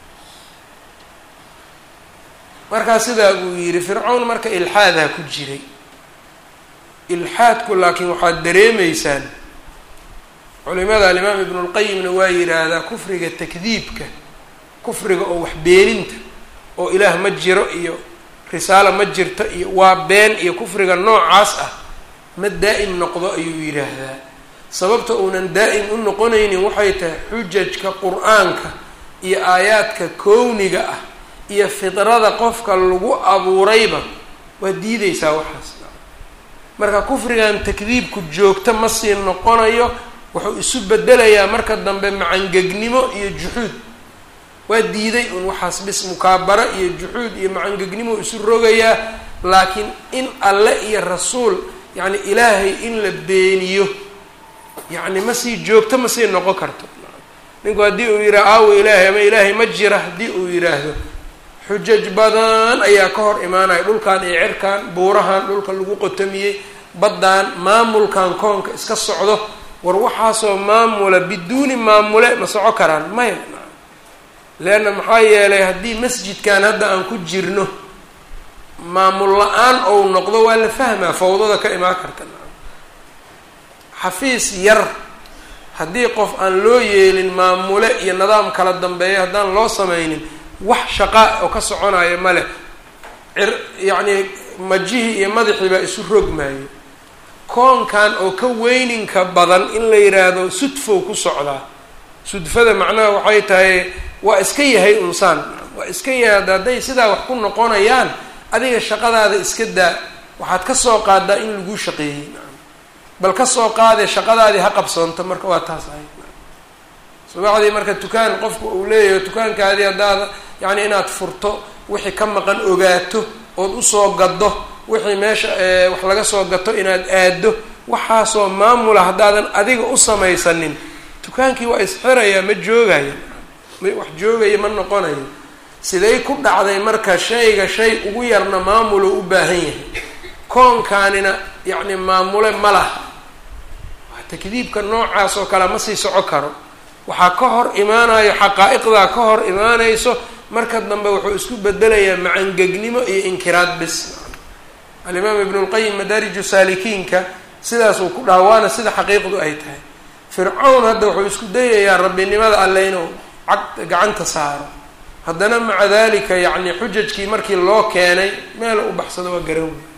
markaa sidaa buu yidhi fircawn marka ilxaadaa ku jiray ilxaadku laakiin waxaad dareemaysaan culimada alimaam ibnu lqayimna waa yidhaahdaa kufriga takdiibka kufriga oo wax beeninta oo ilaah ma jiro iyo risaalo ma jirto iyo waa been iyo kufriga noocaas ah ma daa'im noqdo ayuu yidhaahdaa sababta uunan daa'im u noqonaynin waxay tahay xujajka qur-aanka iyo aayaadka kowniga ah iyo fidrada qofka lagu abuurayba waa diideysaa waxaas marka kufrigan takdiibku joogto ma sii noqonayo wuxuu isu bedelayaa marka dambe macangegnimo iyo juxuud waa diiday un waxaas bis mukaabaro iyo juxuud iyo macangegnimo isu rogayaa laakiin in alle iyo rasuul yacni ilaahay in la beeniyo yacni ma sii joogto ma sii noqon karto ninku haddii uu yidhaha aawo ilaahay ama ilaahay ma jira haddii uu yidhaahdo xujaj badan ayaa ka hor imaanaya dhulkan iyo cirkan buurahan dhulka lagu qotamiyey baddan maamulkan koonka iska socdo war waxaasoo maamula biduuni maamule ma soco karaan maya leanna maxaa yeelay haddii masjidkan hadda aan ku jirno maamul la-aan ou noqdo waa la fahmaa fawdada ka imaan karta xafiis yar haddii qof aan loo yeelin maamule iyo nidaam kala dambeeya haddaan loo sameynin wax shaqa oo ka soconaya male cir yacnii majihii iyo madaxii baa isu rogmaayo koonkan oo ka weyninka badan in la yidhaahdo sudfow ku socdaa sudfada macnaha waxay tahay waa iska yahay unsaan waa iska yahay hadday sidaa wax ku noqonayaan adiga shaqadaada iska daa waxaad ka soo qaadaa in laguu shaqeeyey bal ka soo qaadee shaqadaadii ha qabsoonto marka waa taas ahayd subaxdii marka dukaan qofku uu leeyahay dukaankaadii haddaad yacni inaad furto wixii ka maqan ogaato ood usoo gaddo wixii meesha wax laga soo gato inaad aado waxaasoo maamula haddaadan adiga u samaysanin dukaankii waa isxirayaa ma joogaya wax joogaya ma noqonayo siday ku dhacday marka shayga shay ugu yarna maamulo u baahan yahay koonkaanina yacni maamule ma laha takdiibka noocaas oo kale ma sii soco karo waxaa ka hor imaanayo xaqaa-iqdaa ka hor imaanayso marka dambe wuxuu isku bedelayaa macangegnimo iyo inkiraad bis alimaam ibnu lqayim madaariju saalikiinka sidaasuu ku dhaha waana sida xaqiiqdu ay tahay fircawn hadda wuxuu isku dayayaa rabbinimada alle inuu cag gacanta saaro haddana maca dalika yacni xujajkii markii loo keenay meel u baxsado waa garan wey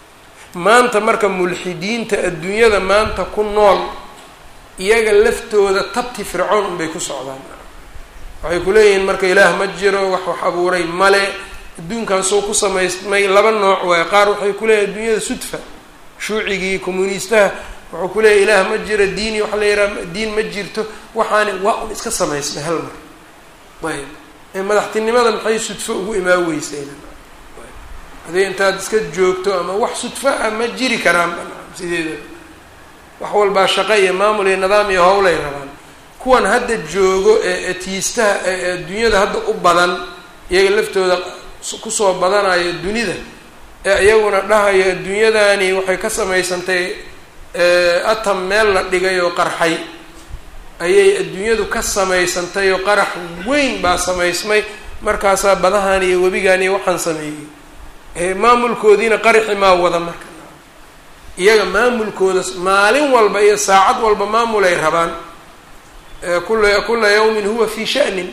maanta marka mulxidiinta adduunyada maanta ku nool iyaga laftooda tabti fircown unbay ku socdaan waxay ku leeyihiin marka ilaah ma jiro wax wax abuuray male adduunkan soo ku samaysmay laba nooc waaye qaar waxay ku leeyihin adduunyada sudfa shuucigii communiistaha wuxuu ku leeyahy ilaah ma jiro diini waxa la yidhaha diin ma jirto waxaani waa un iska samaysmay hal mar ayb madaxtinimada maxay sudfo ugu imaa weyseen hadii intaad iska joogto ama wax sudfo ah ma jiri karaan sideeda wax walbaa shaqo iyo maamul iyo nidaam iyo howlay rabaan kuwan hadda joogo ee atiistaha ee adduunyada hadda u badan iyaga laftooda kusoo badanayo dunida ee iyaguna dhahayo adduunyadani waxay ka samaysantay atam meel la dhigay oo qarxay ayay adduunyadu ka samaysantay oo qarax weyn baa samaysmay markaasaa badahan iyo webigan iyo waxaan sameeyey maamulkoodiina qaraxi maa wada marka iyaga maamulkooda maalin walba iyo saacad walba maamulay rabaan kula kula yawmin huwa fii sha'nin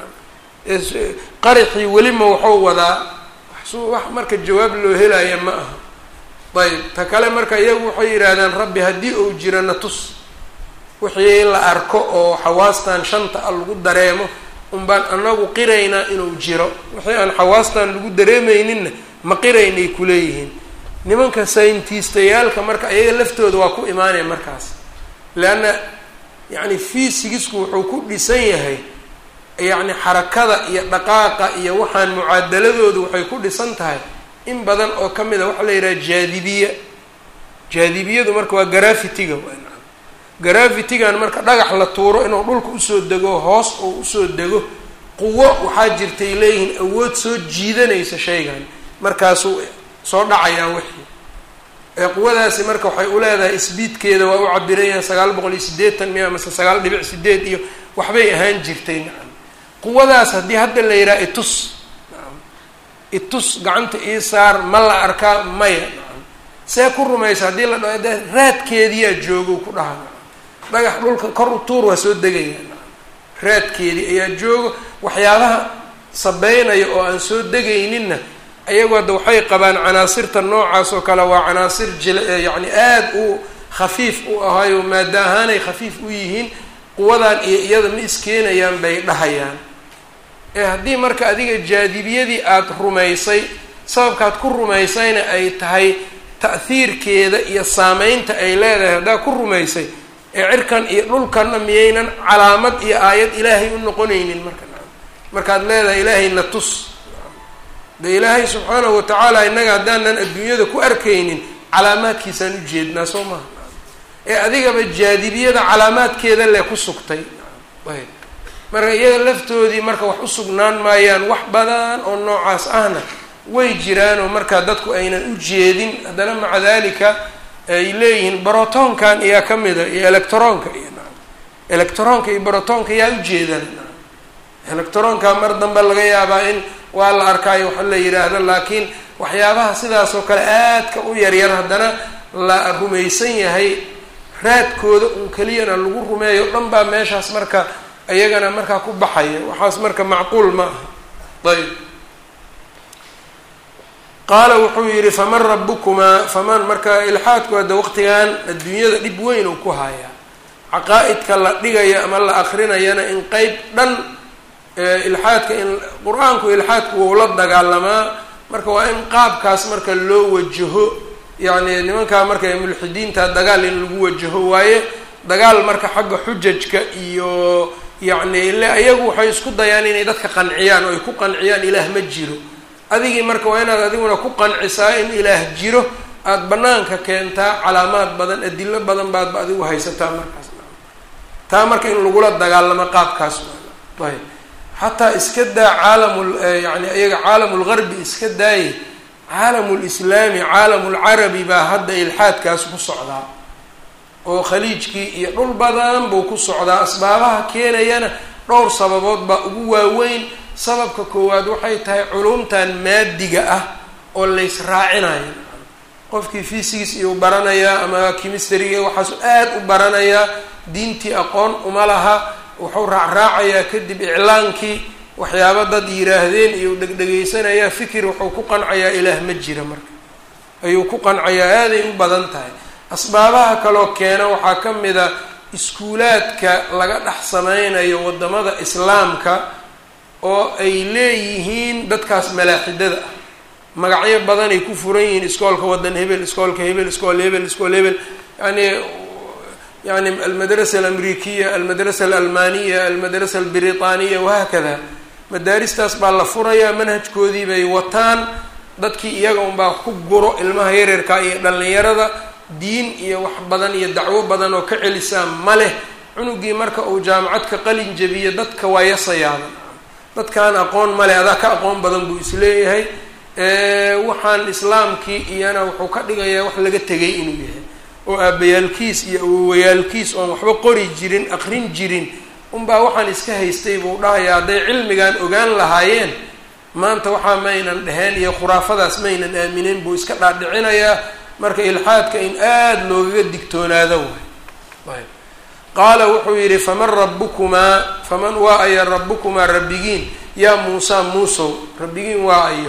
qaraxii welima waxuu wadaa wax marka jawaab loo helaya ma aha ayb ta kale marka iyagu waxay yidhaahdaan rabbi haddii uu jiro na tus wixii in la arko oo xawaastan shanta a lagu dareemo unbaan anagu qiraynaa inuu jiro wixii aan xawaastan lagu dareemayninna ma qiraynay kuleeyihiin nimanka sayntistayaalka marka iyaga laftooda waa ku imaanaya markaas leanna yacni fiisigisku wuxuu ku dhisan yahay yacni xarakada iyo dhaqaaqa iyo waxaan mucaadaladoodu waxay ku dhisan tahay in badan oo ka mid a waxaa la yidhaha jaadibiya jaadibiyadu marka waa garafitiga garafitigan marka dhagax la tuuro inuu dhulka usoo dego hoos oo usoo dego quwo waxaa jirtay leeyihiin awood soo jiidanaysa shaygan markaasuu soo dhacayaa wixii ee quwadaasi marka waxay u leedahay isbiidkeeda waa u cabirayahan sagaal boqol iyo siddeetan miya amase sagaal dhibic sideed iyo waxbay ahaan jirtay nacam quwadaas haddii hadda la yidhaha itus nacam itus gacanta ii saar ma la arkaa maya nacam see ku rumaysa haddii la dha de raadkeediyaa joogo ku dhaha nacam dhagax dhulka kor u tuur waa soo degaya nacam raadkeedii ayaa joogo waxyaabaha sabeynaya oo aan soo degayninna ayagu hadda waxay qabaan canaasirta noocaas oo kale waa canaasir jil yacni aada u khafiif u ahayo maada ahaanay khafiif u yihiin quwadan iyo iyada ma iskeenayaan bay dhahayaan ee haddii marka adiga jaadibiyadii aada rumaysay sababkaad ku rumaysayna ay tahay ta'hiirkeeda iyo saameynta ay leedahay haddaad ku rumaysay ee cirkan iyo dhulkanna miyaynan calaamad iyo aayad ilaahay u noqonaynin marka markaad leedahay ilaahayna tus de ilaahay subxaanahu watacaala innaga haddaanan adduunyada ku arkaynin calaamaadkiisaan ujeednaa soo maha ee adigaba jaadibiyada calaamaadkeeda le ku sugtay ayb marka iyaga laftoodii marka wax u sugnaan maayaan wax badan oo noocaas ahna way jiraanoo markaa dadku aynan u jeedin haddana maca dalika ay leeyihiin brotonkan iyaa ka mida iyo electronka iyo electronka iyo brotonka yaa ujeedan electronka mar dambe laga yaabaa in waa la arkaayo waxa la yidhaahdo laakiin waxyaabaha sidaas oo kale aadka u yaryar haddana la rumaysan yahay raadkooda un keliyana lagu rumeeyo dhan baa meeshaas marka iyagana markaa ku baxaya waxaas marka macquul ma aha ayb qaala wuxuu yidhi faman rabukumaa faman marka ilxaadku hadda waqtigan adduunyada dhib weyn uu ku hayaa caqaa-idka la dhigayo ama la akrinayana in qeyb dhan ilxaadka in qur-aanku ilxaadku wou la dagaalamaa marka waa in qaabkaas marka loo wajaho yacni nimankaa marka mulxidiinta dagaal in lagu wajaho waaye dagaal marka xagga xujajka iyo yacni ile ayagu waxay isku dayaan inay dadka qanciyaan oo ay ku qanciyaan ilaah ma jiro adigii marka waa inaad adiguna ku qancisaa in ilaah jiro aada banaanka keentaa calaamaad badan adilo badan baadba adigu haysataa markaas taa marka in lagula dagaalamo qaabkaas ayb xataa iska daa caalamul yani iyaga caalamulgarbi iska daaye caalamulislaami caalamulcarabi baa hadda ilxaadkaas ku socdaa oo khaliijkii iyo dhul badan buu ku socdaa asbaabaha keenayana dhowr sababood baa ugu waaweyn sababka koowaad waxay tahay culumtan maadiga ah oo lays raacinayo qofkii fisigis iyuu baranayaa ama kimistariga waxaasu aad u baranayaa diintii aqoon uma laha wuxuu raacraacayaa kadib iclaankii waxyaaba dad yiraahdeen iyo dhegdhegaysanayaa fikir wuxuu ku qancayaa ilaah ma jira marka ayuu ku qancayaa aaday u badan tahay asbaabaha kaloo keena waxaa ka mid a iskuulaadka laga dhex sameynayo waddamada islaamka oo ay leeyihiin dadkaas malaaxidada ah magacyo badanay ku furan yihiin iskoolka waddan hebel iskoolka hebel iskool hebel iskool hebel yani yani almadrasa alamrikiya almadrasa alalmaniya almadrasa albritaniya wahaakada madaaristaas baa la furayaa manhajkoodii bay wataan dadkii iyaga unbaa ku guro ilmaha yareerka iyo dhallinyarada diin iyo wax badan iyo dacwo badan oo ka celisaa ma leh cunugii marka uu jaamacad ka qalin jabiyo dadka waa yasayaaba dadkaan aqoon male adaa ka aqoon badan buu isleeyahay waxaan islaamkii iyana wuxuu ka dhigayaa wax laga tegay inuu yahay oo aabayaalkiis iyo awowayaalkiis oon waxba qori jirin aqrin jirin unbaa waxaan iska haystay buu dhahayaa hadday cilmigan ogaan lahaayeen maanta waxaa maynan dheheen iyo khuraafadaas maynan aaminin buu iska dhaadhicinayaa marka ilxaadka in aada loogaga digtoonaado waay qaala wuxuu yidhi faman rabukumaa faman waa aya rabukumaa rabbigiin yaa muusaa muusow rabbigiin waa ayo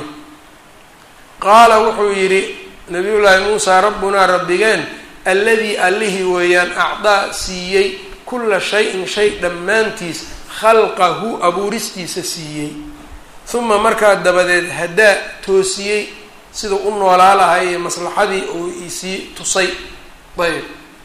qaala wuxuu yidhi nabiyullaahi muusaa rabbunaa rabbigeen alladii allihii weeyaan acdaa siiyey kulla shay-in shay dhammaantiis khalqahu abuuristiisa siiyey uma markaa dabadeed haddaa toosiyey siduu u noolaa lahay ee maslaxadii uu isii tusay ayb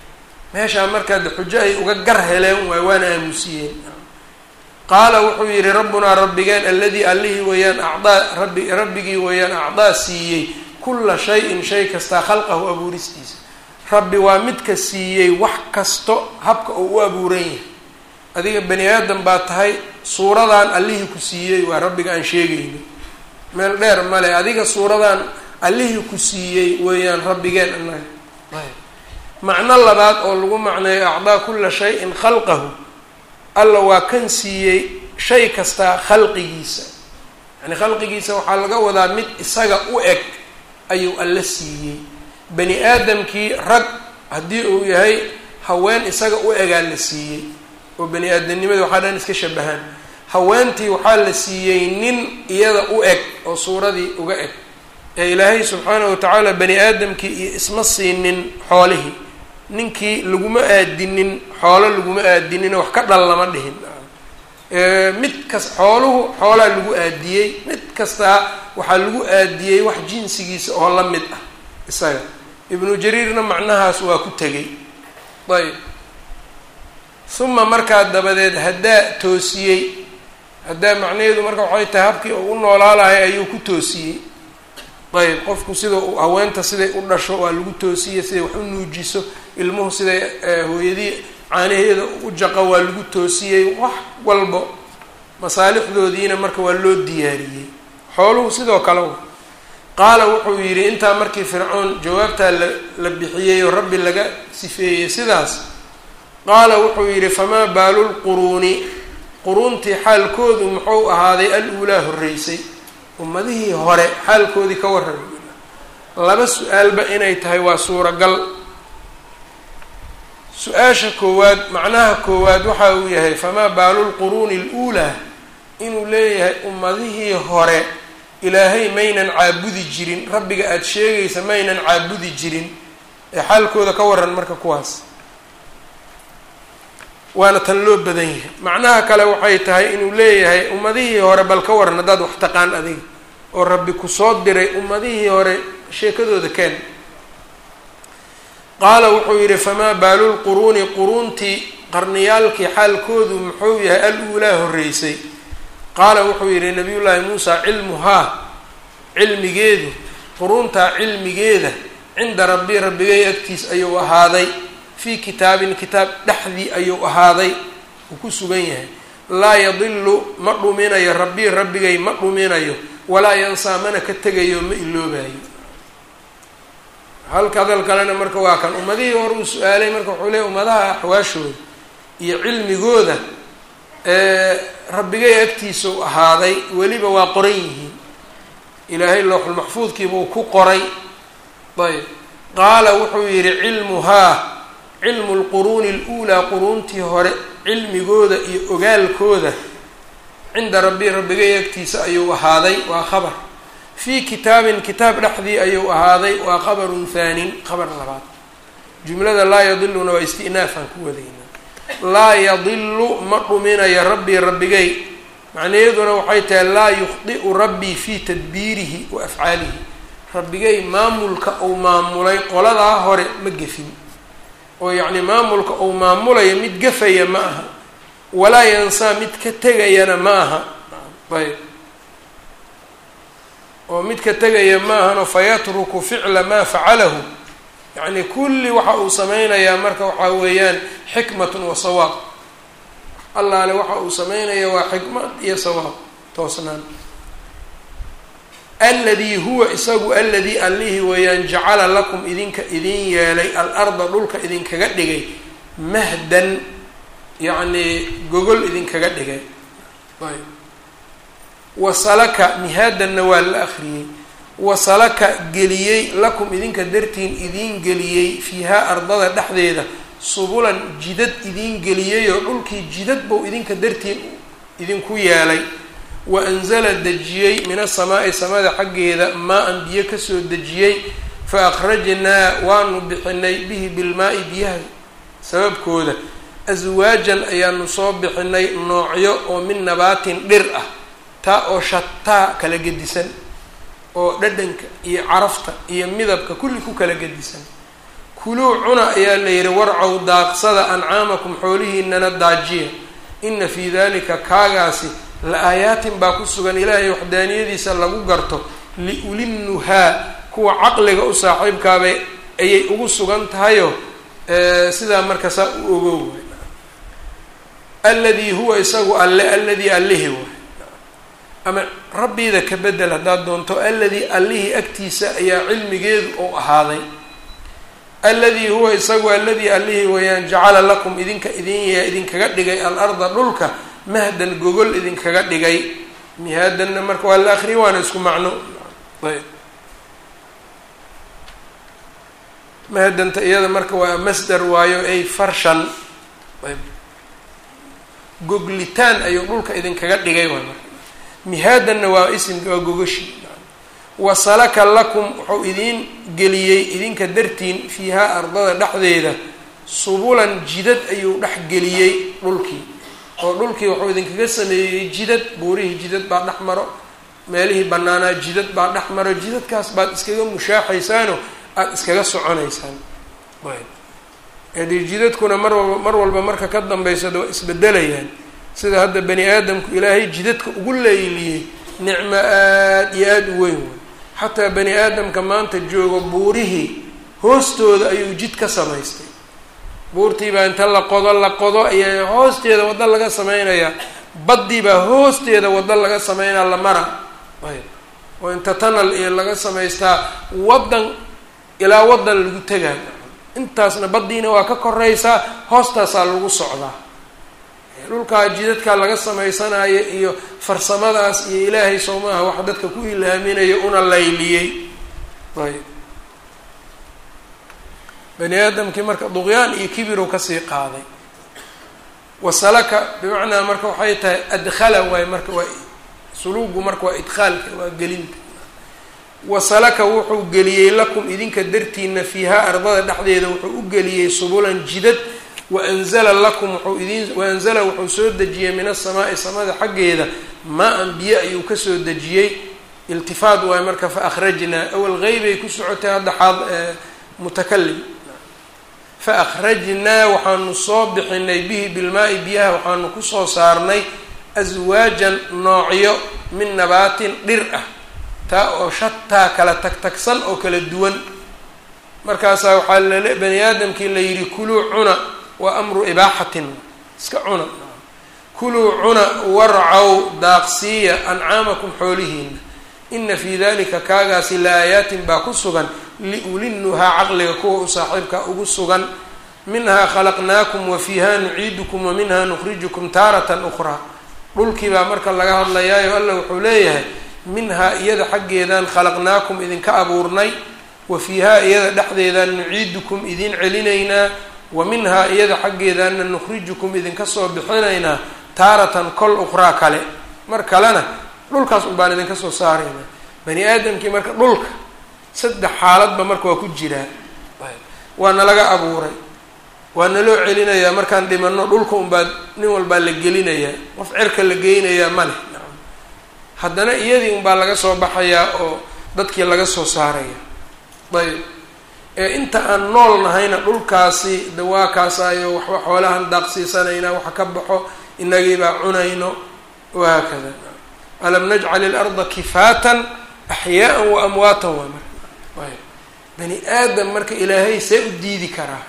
meeshaa markaa de xujo ay uga gar heleen waay waana aamusiyeen qaala wuxuu yidhi rabbunaa rabbigeen alladii allihii weeyaan acdaa rabbi rabbigii weeyaan acdaa siiyey kulla shay-in shay kastaa khalqahu abuuristiisa rabbi waa midka siiyey wax kasto habka uu u abuuran yahay adiga bani aadam baa tahay suuradan allihii ku siiyey waa rabbiga aan sheegayno meel dheer male adiga suuradan allihii ku siiyey weeyaan rabbigeen annaga ayb macno labaad oo lagu macneeyo acdaa kulla shay-in khalqahu alla waa kan siiyey shay kastaa khalqigiisa yani khalqigiisa waxaa laga wadaa mid isaga u eg ayuu alla siiyey bani aadamkii rag haddii uu yahay haween isaga u egaa la siiyey oo bani aadamnimada waxaa dhan iska shabahaan haweentii waxaa la siiyey nin iyada u eg oo suuradii uga eg ee ilaahay subxaanahu watacaala bani aadamkii iyo isma siinin xoolihii ninkii laguma aadinin xoolo laguma aadinin wax ka dhal lama dhihin mid kas xooluhu xoolaa lagu aadiyey mid kastaa waxaa lagu aadiyey wax jinsigiisa oo la mid ah isaga ibnu jariirna macnahaas waa ku tegay ayb uma markaa dabadeed haddaa toosiyey haddaa macnaheedu marka waxay tahay habkii uu u noolaalahay ayuu ku toosiyey ayb qofku sida uu haweenta siday u dhasho waa lagu toosiyey siday wax u nuujiso ilmuhu siday hooyadii caanaheeda u jaqo waa lagu toosiyey wax walbo masaalixdoodiina marka waa loo diyaariyey xooluhu sidoo kale qaala wuxuu yidhi intaa markii fircoon jawaabtaa la la bixiyey oo rabbi laga sifeeyey sidaas qaala wuxuu yidhi famaa baalulquruuni quruuntii xaalkoodu muxuu ahaaday al-uulaa horreysay ummadihii hore xaalkoodii ka warrami laba su-aalba inay tahay waa suuragal su-aasha koowaad macnaha koowaad waxa uu yahay famaa baalulquruuni al-uulaa inuu leeyahay ummadihii hore ilaahay maynan caabudi jirin rabbiga aada sheegaysa maynan caabudi jirin ee xaalkooda ka waran marka kuwaas waana tan loo badan yahay macnaha kale waxay tahay inuu leeyahay ummadihii hore bal ka waran haddaad wax taqaan adiga oo rabbi kusoo diray ummadihii hore sheekadooda keen qaala wuxuu yidhi famaa baalulquruuni quruuntii qarniyaalkii xaalkoodu muxuu yahay al-uulaa horreysay qaala wuxuu yidhi nabiyullaahi muusa cilmuhaa cilmigeedu quruuntaa cilmigeeda cinda rabbi rabbigay agtiis ayuu ahaaday fii kitaabin kitaab dhexdii ayuu ahaaday uu ku sugan yahay laa yadilu ma dhuminayo rabbii rabbigay ma dhuminayo walaa yansaa mana ka tegayo ma iloobayo halka hadal kalena marka waa kan ummadihii hore uu su-aalay marka wuxuu leeyay ummadaha axwaashooda iyo cilmigooda rabbigay agtiisau ahaaday weliba waa qoran yihiin ilaahay looxulmaxfuudkiibuu ku qoray ayb qaala wuxuu yidhi cilmuhaa cilmu lquruuni aluulaa quruuntii hore cilmigooda iyo ogaalkooda cinda rabbi rabbigay agtiisa ayuu ahaaday waa khabar fii kitaabin kitaab dhexdii ayuu ahaaday waa khabarun haanin khabar labaad jumlada laa yadiluna waa istinaafaan ku wadayna laa yadilu ma dhuminayo rabbii rabbigay macnaheeduna waxay tahay laa yukhdi'u rabbii fii tadbiirihi wa afcaalihi rabbigay maamulka uu maamulay qoladaa hore ma gefin oo yacni maamulka uu maamulayo mid gafaya ma aha walaa yansaa mid ka tegayana ma aha ayb oo mid ka tegaya ma ahano fayatruku ficla maa facalahu yacni kulli waxa uu sameynayaa marka waxaa weeyaan xikmatun wa sawaab allaale waxa uu sameynaya waa xikmad iyo sawaab toosnaan alladii huwa isagu alladii allihii weeyaan jacala lakum idinka idin yeelay al-arda dhulka idinkaga dhigay mahdan yacnii gogol idinkaga dhigay ayb wasalaka mihaadanna waa la akriyey wasalaka geliyey lakum idinka dartiin idiin geliyey fiihaa ardada dhexdeeda subulan jidad idiin geliyey oo dhulkii jidad buu idinka dartiin idinku yeelay wa anzala dejiyey min asamaa'i samada xaggeeda maa-an biyo kasoo dejiyey fa akhrajnaa waanu bixinay bihi bilmaa-i biyaha sababkooda aswaajan ayaanu soo bixinay noocyo oo min nabaatin dhir ah taa oo shataa kala gedisan oo dhadhanka iyo carafta iyo midabka kulli ku kala gedisan kuluu cuna ayaa la yidhi warcow daaqsada ancaamakum xoolihiinana daajiya ina fii dalika kaagaasi la aayaatin baa ku sugan ilaahay waxdaaniyadiisa lagu garto liulinnuhaa kuwa caqliga u saaxiibkaabay ayay ugu sugan tahayo sidaa marka saa u ogow alladii huwa isagu alle alladii allihi waay ama rabbiida ka bedel haddaad doonto alladii allihii agtiisa ayaa cilmigeedu ou ahaaday alladii huwa isagu alladii allihii weeyaan jacala lakum idinka idin idinkaga dhigay al-arda dhulka mahdan gogol idinkaga dhigay mihaadanna marka waa la akriya waana isku macno ayb mahadanta iyada marka waa masdar waayo ay farshan ayb goglitaan ayuu dhulka idinkaga dhigay waay marka mihaadanna waa isimka waa gogoshi wasalaka lakum wuxuu idiin geliyey idinka dartiin fiihaa ardada dhexdeeda subulan jidad ayuu dhex geliyey dhulkii oo dhulkii wuxuu idinkaga sameeyey jidad buurihii jidad baa dhex maro meelihii banaanaa jidad baa dhex maro jidadkaas baad iskaga mushaaxaysaano aada iskaga soconaysaan adi jidadkuna mar walba mar walba marka ka dambeysada waa isbedelayaan sida hadda bani aadamku ilaahay jidadka ugu leyliyey nicmo aada iyo aada u weyn wey xataa bani aadamka maanta joogo buurihii hoostooda ayuu jid ka samaystay buurtii baa inta la qodo la qodo ayaa hoosteeda waddo laga sameynayaa baddii baa hoosteeda waddo laga sameynaa la mara ayb oo inta tanal iyo laga samaystaa waddan ilaa waddan lagu tegaa intaasna baddiina waa ka koraysaa hoostaasaa lagu socdaa dhulkaa jidadkaa laga samaysanayo iyo farsamadaas iyo ilaahay soomaha wax dadka ku ilaaminayo una layliyey ayb bani aadamkii marka duqyaan iyo kibirow kasii qaaday wasalaka bimacnaa marka waxay tahay adkhala waay marka waa suluugu marka waa idkhaalka waa gelinta wasalaka wuxuu geliyey lakum idinka dartiina fiihaa ardada dhexdeeda wuxuu u geliyey subulan jidad waanzala lakum wuxuu idin waanzala wuxuu soo dejiyey min asamaa'i samada xaggeeda maa-an biyo ayuu kasoo dejiyey iltifaad waay marka fa akhrajnaa awal qeybay ku socotay hadda xaad mutakalim fa akhrajnaa waxaanu soo bixinay bihi bilmaa-i biyaha waxaanu kusoo saarnay aswaajan noocyo min nabaatin dhir ah taa oo shataa kala tagtagsan oo kala duwan markaasaa waxaa lale bani aadamkii la yidhi kuluu cuna waa amru ibaaxatin iska cuna kuluu cuna warcow daaqsiiya ancaamakum xoolihiina ina fii dalika kaagaasi la aayaatin baa ku sugan liulinnuhaa caqliga kuwa u saaxiibka ugu sugan minhaa khalaqnaakum wa fiiha nuciidukum wa minhaa nukhrijukum taaratan ukhraa dhulkii baa marka laga hadlayaayo alla wuxuu leeyahay minhaa iyada xaggeedaan khalaqnaakum idinka abuurnay wa fiihaa iyada dhexdeedaan nuciidukum idin celinaynaa wa minhaa iyada xaggeedaana nukhrijukum idinka soo bixinaynaa taaratan kol ukhraa kale mar kalena dhulkaas un baan idinka soo saaraynaa bani aadamkii marka dhulka saddex xaaladba marka waa ku jiraa waa nalaga abuuray waa naloo celinayaa markaan dhimano dhulka unbaa nin walbaa la gelinayaa qof cerka la geynayaa ma leh nacam haddana iyadii unbaa laga soo baxayaa oo dadkii laga soo saaraya ayb ee inta aan nool nahayna dhulkaasi dawaakaasayo waxba xoolahan daaqsiisanayna waxa ka baxo inagiibaa cunayno wahaakada alam najcal ilarda kifaatan axyaaan wa amwaatan waa marka ayb bani aadam marka ilaahay see u diidi karaa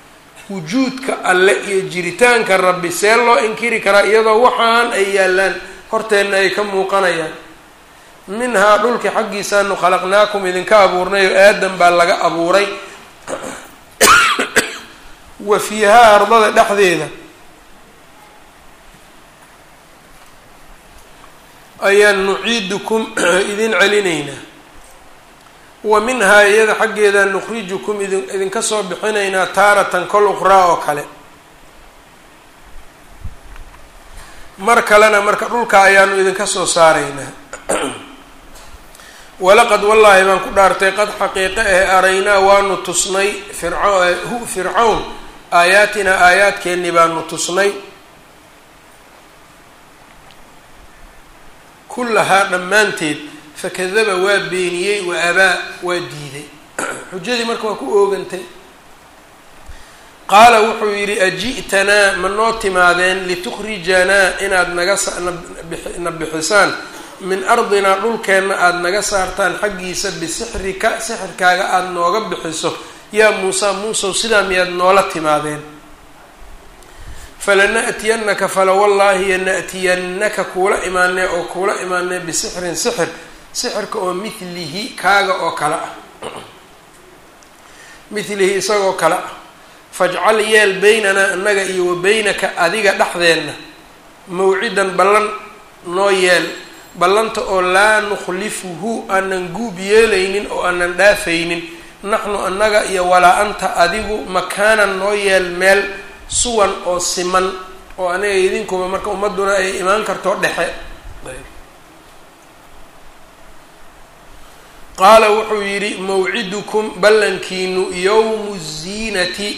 wujuudka alle iyo jiritaanka rabbi see loo inkiri karaa iyadoo waxaan ay yaallaan horteenna ay ka muuqanayaan minhaa dhulki xaggiisaanu khalaqnaakum idinka abuurnay oo aadam baa laga abuuray wa fiihaa ardada dhexdeeda ayaan nuciidukum idin celinaynaa wa minhaa iyada xaggeeda nukhrijukum idin idinka soo bixinaynaa taaratan kol ukhraa oo kale mar kalena marka dhulka ayaanu idinka soo saaraynaa walaqad wallaahi baan ku dhaartay qad xaqiiqe ah araynaa waanu tusnay firco hu fircawn aayaatinaa aayaadkeennii baanu tusnay kullahaa dhammaanteed fakadaba waa beeniyey wa abaa waa diiday xujadii marka waa ku oogantay qaala wuxuu yidhi aji'tanaa ma noo timaadeen litukhrijanaa inaad naga na bixisaan min ardinaa dhulkeenna aada naga saartaan xaggiisa bisixrika sixirkaaga aada nooga bixiso yaa muusa muusow sidaa miyaad noola timaadeen falana'tiyannaka falawallaahi yana'tiyannaka kuula imaanee oo kuula imaanee bisixrin sixir sixirka oo mithlihi kaaga oo kale ah mithlihi isagoo kale ah fajcal yeel beynanaa annaga iyo wa beynaka adiga dhexdeenna mawcidan ballan noo yeel ballanta oo laa nukhlifuhu aanan guub yeelaynin oo aanan dhaafaynin naxnu annaga iyo walaa anta adigu makaanan noo yeel meel suwan oo siman oo aniga idinkuba marka ummadduna ay imaan karto dhexe qaala wuxuu yidhi mawcidukum ballankiinu yowmu ziinati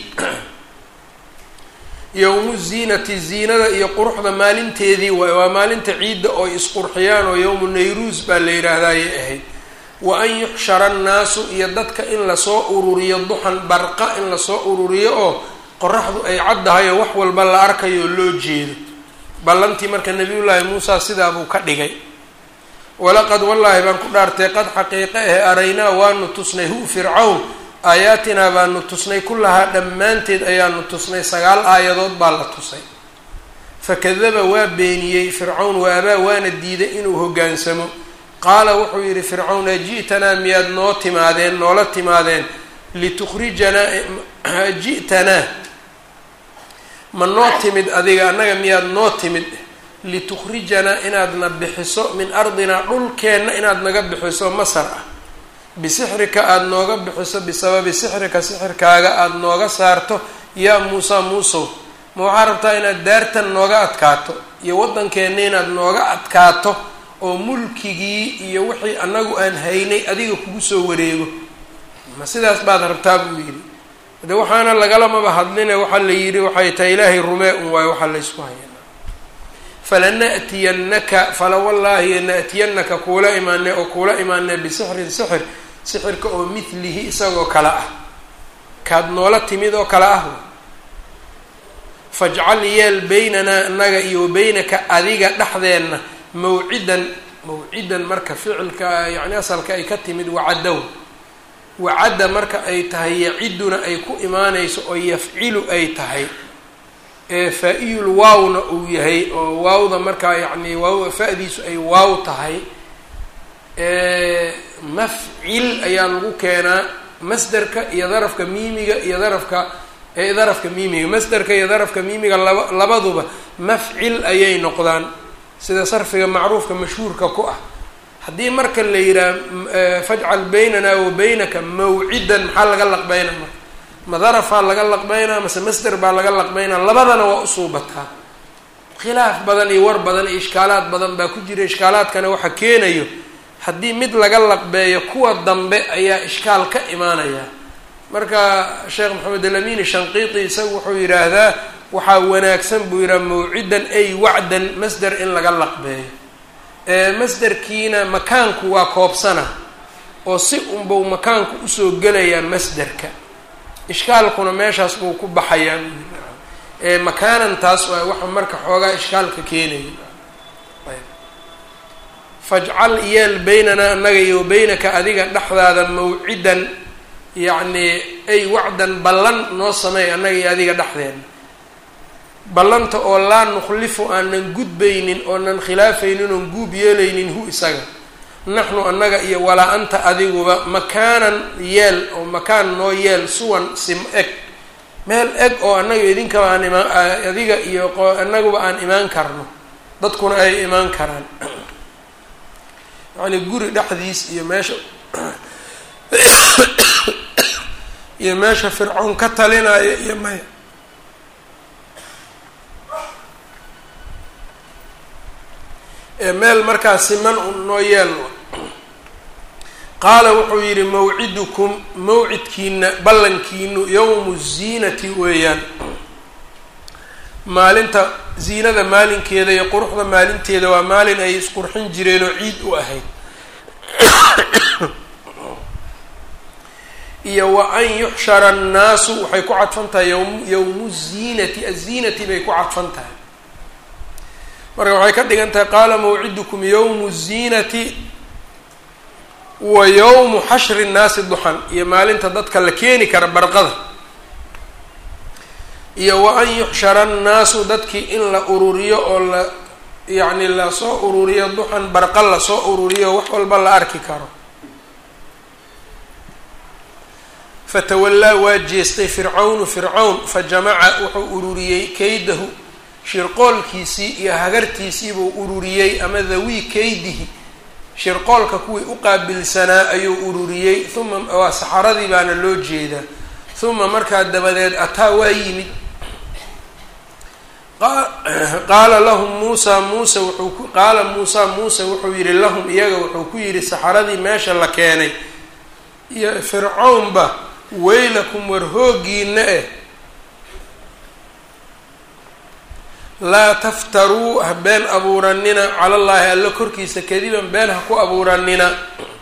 yowmu ziinati ziinada iyo quruxda maalinteedii waay waa maalinta ciidda oo isqurxiyaan oo yowmu nayruus baa la yidhaahdaayay ahayd wa an yuxshara annaasu iyo dadka in lasoo ururiyo duxan barqa in lasoo ururiyo oo qoraxdu ay caddahay oo wax walba la arkayo oo loo jeedo ballantii marka nabiyullaahi muusa sidaabuu ka dhigay walaqad wallaahi baan ku dhaartay qad xaqiiqe ahe araynaa waanu tusnay hu fircawn aayaatinaa baanu tusnay kullahaa dhammaanteed ayaanu tusnay sagaal aayadood baa la tusay fakadaba waa beeniyey fircawn wa abaa waana diiday inuu hoggaansamo qaala wuxuu yidhi fircawn aji'tanaa miyaad noo timaadeen noola timaadeen litukhrijanaa ji'tanaa ma noo timid adiga annaga miyaad noo timid litukhrijanaa inaadna bixiso min ardinaa dhulkeenna inaad naga bixiso masar ah bisixrika aada nooga bixiso bisababi sixrika sixirkaaga aada nooga saarto yaa muusa muusow ma waxaa rabtaa inaad daartan nooga adkaato iyo waddankeenna inaad nooga adkaato oo mulkigii iyo wixii annagu aan haynay adiga kugu soo wareego ma sidaas baad rabtaa buu yidhi de waxaana lagalamaba hadline waxaa la yidhi waxay tahay ilaahay rumee un waayo waxaa laysku haya falana'tiyannaka falawallaahi na'tiyannaka kuula imaanee oo kuula imaanee bisixrin sixir sixirka oo mithlihi isagoo kale ah kaad noola timid oo kale ah fajcal yeel beynanaa annaga iyo wabeynaka adiga dhexdeenna mawcidan mawcidan marka ficilka yacni asalka ay ka timid wacaddow wacadda marka ay tahay yaciduna ay ku imaanayso oo yafcilu ay tahay ee faa-iyul waawna uu yahay oo waawda markaa yacni waaw fa-diisu ay waaw tahay mafcil ayaa lagu keenaa masderka iyo darafka miimiga iyo darafka darafka miimiga masderka iyo darafka miimiga laba labaduba mafcil ayay noqdaan sida sarfiga macruufka mashhuurka ku ah haddii marka la yidhaha fajcal baynana wa baynaka mawcidan maxaa laga laqbeynaa marka ma darafaa laga laqbeynaa mase masder baa laga laqbeynaa labadana waa usuubataa khilaaf badan iyo war badan iyo ishkaalaad badan baa ku jira ishkaalaadkana waxa keenayo haddii mid laga laqbeeyo kuwa dambe ayaa ishkaal ka imaanaya marka sheekh maxamed alamin shanqiiti isagu wuxuu yidhaahdaa waxaa wanaagsan buu yidhaha mawcidan ay wacdan masder in laga laqbeeyo masderkiina makaanku waa koobsana oo si unbau makaanku usoo gelayaa masderka ishkaalkuna meeshaas buu ku baxayaa makaanan taas waa waxa marka xoogaa ishkaalka keenaya fajcal yeel beynanaa annaga iyo beynaka adiga dhexdaada mawcidan yacni ay wacdan ballan noo sameey annaga iyo adiga dhexdeena ballanta oo laa nukhlifu aanan gudbaynin oonan khilaafaynin oon guub yeelaynin hu isaga naxnu annaga iyo walaa anta adiguba makaanan yeel oo makaan noo yeel suwan sim eg meel eg oo annaga idinkaba aan imaan adiga iyo annaguba aan imaan karno dadkuna ay imaan karaan yacni guri dhexdiis iyo meesha iyo meesha fircoon ka talinaya iyo maya meel markaa siman un noo yeel qaala wuxuu yidhi mawcidukum mawcidkiina ballankiinu yowmu ziinati weeyaan maalinta ziinada maalinkeeda iyo quruxda maalinteeda waa maalin ay isqurxin jireen oo ciid u ahayd iyo wa an yuxshara annaasu waxay ku cadfan tahay ym yowmu ziinati aziinati bay ku cadfan tahay marka waxay ka dhigan tahay qaala mawcidukum yowmu ziinati wa yowmu xashri nnaasi duxan iyo maalinta dadka la keeni kara barqada iyo wa an yuxshara annaasu dadkii in la ururiyo oo la yacni lasoo ururiyo duxan barqa lasoo ururiyo wax walba la arki karo fatawallaa waa jeestay fircawnu fircawn fa jamaca wuxuu ururiyey kaydahu shirqoolkiisii iyo hagartiisii buu ururiyey ama dhawii kaydihi shirqoolka kuwii u qaabilsanaa ayuu ururiyey uma waa saxaradii baana loo jeedaa uma markaa dabadeed ataa waa yimid qaala lahum muusa muuse wuxuu ku qaala muusa muuse wuxuu yihi lahum iyaga wuxuu ku yidhi saxaradii meesha la keenay iyo fircawnba weylakum war hooggiina eh laa taftaruu ha been abuuranina cala llaahi alla korkiisa kadiban been ha ku abuuranina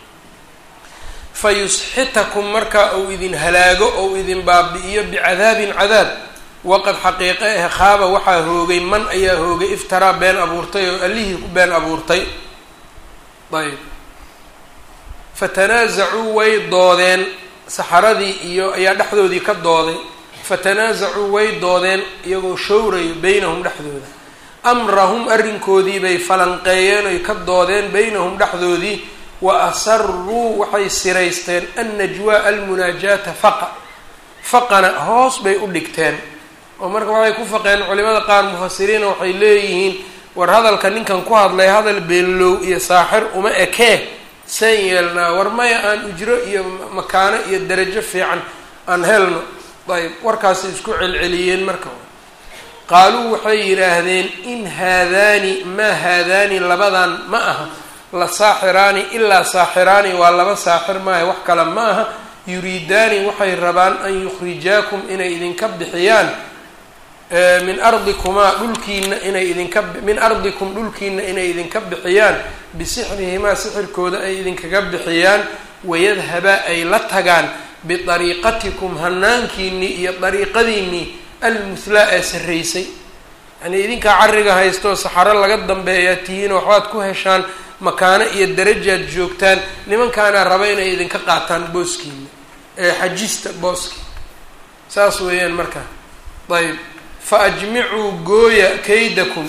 fa yusxitakum markaa uu idin halaago ou idin baabi'iyo bicadaabin cadaab waqad xaqiiqe eh khaaba waxaa hoogay man ayaa hoogay iftaraa been abuurtay oo allihii ku been abuurtay ayb fatanaasacuu way doodeen saxaradii iyo ayaa dhexdoodii ka dooday fatanaasacuu way doodeen iyagoo showrayo beynahum dhexdooda amrahum arrinkoodii bay falanqeeyeen oy ka doodeen beynahum dhexdoodii wa asaruu waxay siraysteen annajwaa almunaajaata faqa faqana hoos bay u dhigteen oo marka waxay ku faqeen culimada qaar mufasiriina waxay leeyihiin war hadalka ninkan ku hadlay hadal beenlow iyo saaxir uma ekee saan yeelnaa war maya aan ujro iyo makaano iyo darajo fiican aan helno ayb warkaasay isku celceliyeen marka qaaluu waxay yidhaahdeen in haadaani maa haadaani labadan ma aha la saaxiraani ilaa saaxiraani waa laba saaxir maaha wax kale ma aha yuriidaani waxay rabaan an yukhrijaakum inay idinka bixiyaan min ardikumaa dhulkiina inay idinka min ardikum dhulkiina inay idinka bixiyaan bisixrihimaa sixirkooda ay idinkaga bixiyaan wayadhabaa ay la tagaan bidariiqatikum hanaankiinii iyo dariiqadiinii almuhlaa ee sarraysay yanii idinkaa carriga haystoo saxaro laga dambeeyaa tihiin waxbaad ku heshaan makaano iyo darajaad joogtaan nimankaana raba inay idinka qaataan booskiina ee xajista booski saas weeyaan marka ayb fa ajmicuu gooya kaydakum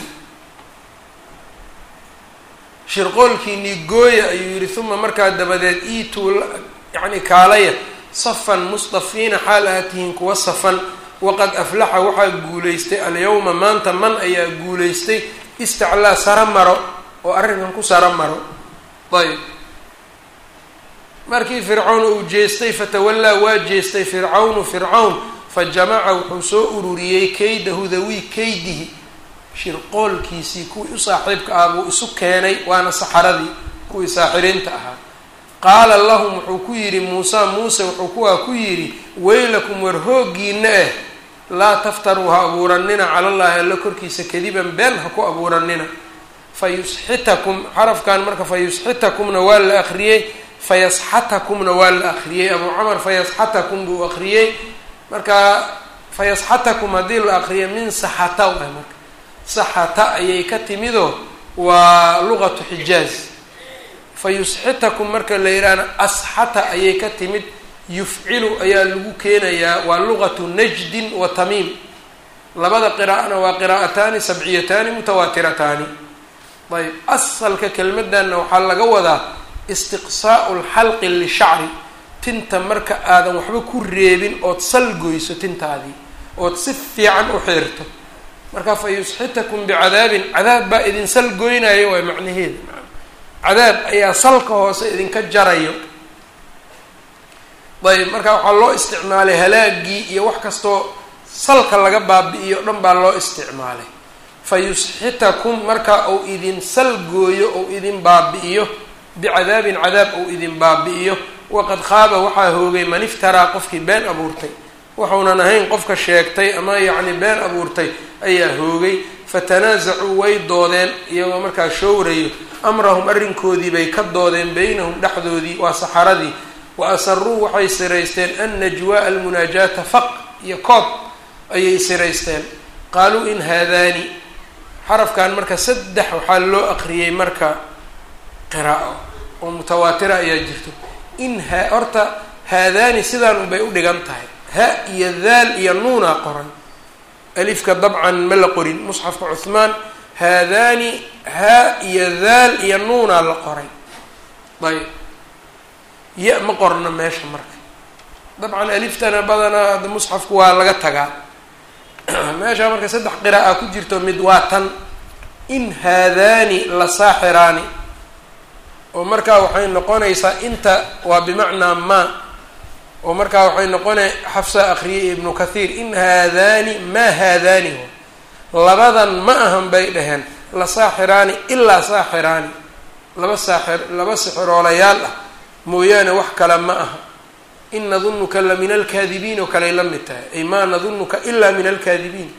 shirqoolkiinii gooya ayuu yihi uma markaa dabadeed iituu yacni kaalaya safan mustafiina xaal aad tihiin kuwa safan waqad aflaxa waxaa guulaystay alyawma maanta man ayaa guulaystay istaclaa sara maro oo arrinkan ku sara maro ayb markii fircawn uu jeestay fatawallaa waa jeestay fircawnu fircawn fa jamaca wuxuu soo ururiyey kaydahu dawii kaydihi shirqoolkiisii kuwii u saaxiibka ah buu isu keenay waana saxaradii kuwii saaxiriinta ahaa qaala lahum wuxuu ku yidhi muusa muuse wuxuu kuwaa ku yidhi weylakum war hooggiina eh laa taftaruu ha abuuranina cala llaahi alla korkiisa kadiban been ha ku abuuranina fa yusxitakum xarafkan marka fa yusxitakumna waa la akriyey fayasxatakumna waa la akriyey abuu camar fayasxatakum buu akriyey marka fayasxatakum haddii la akriyo min saxata waay marka saxata ayay ka timidoo waa luqatu xijaaz fa yusxitakum marka la yidhaahna asxata ayay ka timid yufcilu ayaa lagu keenayaa waa luqatu najdin wa tamiim labada qiraa'ana waa qiraa'ataani sabciyataani mutawaatirataani ayb asalka kelmadanna waxaa laga wadaa istiqsaa'u lxalqi lishacri tinta marka aadan waxba ku reebin ood salgoyso tintaadii ood si fiican u xiirto marka fa yusxitakum bicadaabin cadaab baa idin salgoynayo waay macnaheeda cadaab ayaa salka hoose idinka jarayo ayb marka waxaa loo isticmaalay halaagii iyo wax kastoo salka laga baabi'iyo o dhan baa loo isticmaalay fa yusxitakum marka uu idin salgooyo ou idin baabi'iyo bicadaabin cadaab ou idin baabi'iyo waqad khaaba waxaa hoogay man iftaraa qofkii been abuurtay waxuunan ahayn qofka sheegtay ama yacni been abuurtay ayaa hoogay fatanaasacuu way doodeen iyagoo markaa showrayo amrahum arrinkoodii bay ka doodeen beynahum dhexdoodii waa saxaradii wa asaruu waxay siraysteen annajwaa almunaajaata faq iyo koob ayay siraysteen qaaluu in haadaani xarafkan marka saddex waxaa loo aqriyey marka qiraa'o oo mutawaatira ayaa jirto in ha horta haadaani sidaan unbay u dhigan tahay ha iyo daal iyo nuunaa qoran alifka dabcan ma la qorin musxafka cuhmaan haadaani ha iyo daal iyo nuunaa la qoray ayb ya ma qorna meesha marka dabcan aliftana badanaa musxafku waa laga tagaa meesha marka saddex qira'a ku jirto mid waa tan in haadaani la saaxiraani oo markaa waxay noqonaysaa inta waa bimacnaa ma oo markaa waxay noqonay xafsa akriyay ibnu kathiir in haadaani maa haadaani labadan ma ahan bay dhaheen la saaxiraani ilaa saaxiraani laba saaxir laba sixiroolayaal ah mooyaane wax kale ma aha in nadunuka la min alkaadibiin oo kaley la mid tahay ay maa nadunuka ilaa min alkaadibiin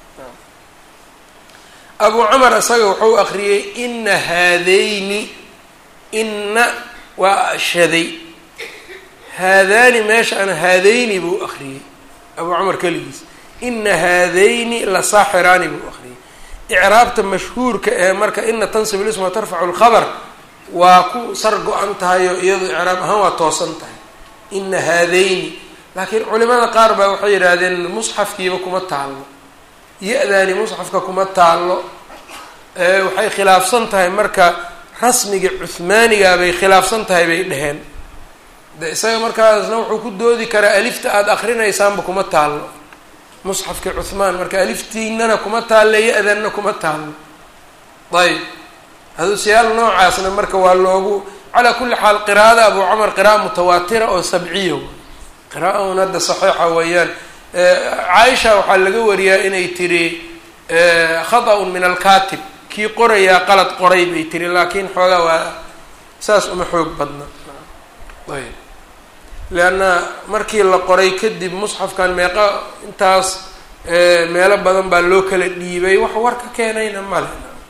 abu camar isaga wuxuu akriyey ina haadayni ina waa shaday haadaani meesha ana haadayni buu akriyey abu camar keligiis ina haadayni la saaxiraani buu akriyey icraabta mashhuurka ee marka ina tansib lisma tarfacu lkhabar waa ku sar go-an tahay oo iyadu icraab ahaan waa toosan tahay ina haadayni laakiin culimada qaar baa waxay yidhaahdeen musxafkiiba kuma taallo ya-daani musxafka kuma taallo waxay khilaafsan tahay marka rasmiga cuhmaaniga bay khilaafsan tahay bay dheheen de isaga markaasna wuxuu ku doodi karaa alifta aada akrinaysaanba kuma taallo musxafkii cuhmaan marka aliftiinana kuma taalle ya-danna kuma taallo ayb hadusyaal noocaasna marka waa loogu calaa kulli xaal qiraa'ada abu camar qira'a mutawaatira oo sabciya qira'a un hadda saxiixa weeyaan caaisha waxaa laga wariyaa inay tiri khata-un min alkatib kii qorayaa qalad qoray bay tiri laakiin xoogaa waa saas uma xoog badna ayb leanna markii la qoray kadib musxafkan meeqa intaas meelo badan baa loo kala dhiibay wax war ka keenayna male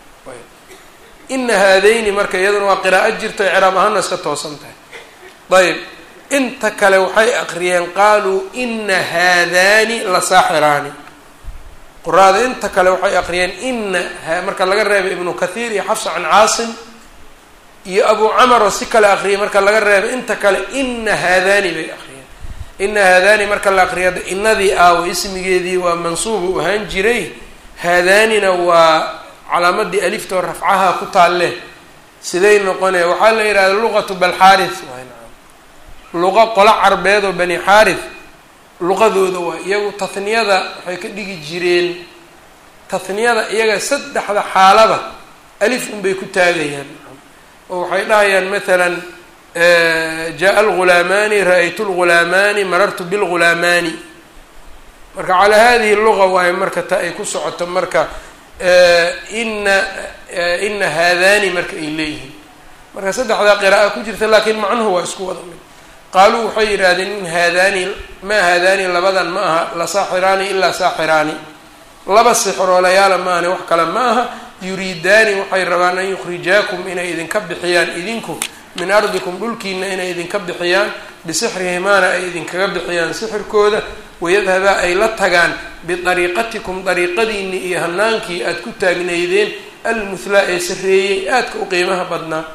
ina haadayni marka iyaduna waa qiraa'o jirto ciraab ahaana iska toosan tahay ayb inta kale waxay aqriyeen qaaluu ina haadaani la saaxiraani quraada inta kale waxay aqriyeen ina marka laga reebay ibnu kathiir iyo xafsa can caasim iyo abu camar oo si kale aqriyay marka laga reebay inta kale ina haadaani bay aqriyeen ina haadaani marka la aqriya inadii aawo ismigeedii waa mansuub u ahaan jiray haadaanina waa calaamadii alifta oo rafcaha ku taalle siday noqonaya waxaa la yidhahda luqatu balxaarith luqa qola carbeed oo bani xaarith luqadooda waa iyagu tahniyada waxay ka dhigi jireen tahniyada iyaga saddexda xaalaba alif unbay ku taagayaan oo waxay dhahayaan mathalan jaa algulaamaani ra-aytu lghulaamaani marartu bilghulaamaani marka calaa hadihi luga waayo marka ta ay ku socoto marka ina ina haadaani marka ay leeyihiin marka saddexdaa qira'a ku jirta laakiin macnuhu waa isku wada mid qaaluu waxay yidhaahdeen in haadaani maa haadaani labadan ma aha la saaxiraani ilaa saaxiraani laba sixroolayaala maahane wax kale ma aha yuriidaani waxay rabaan an yukhrijaakum inay idinka bixiyaan idinku min ardikum dhulkiina inay idinka bixiyaan bisixrihimaana ay idinkaga bixiyaan sixirkooda wayadhabaa ay la tagaan bidariiqatikum dariiqadiini iyo hanaankii aada ku taagnaydeen almuhlaa ee sareeyey aadka u qiimaha badnaa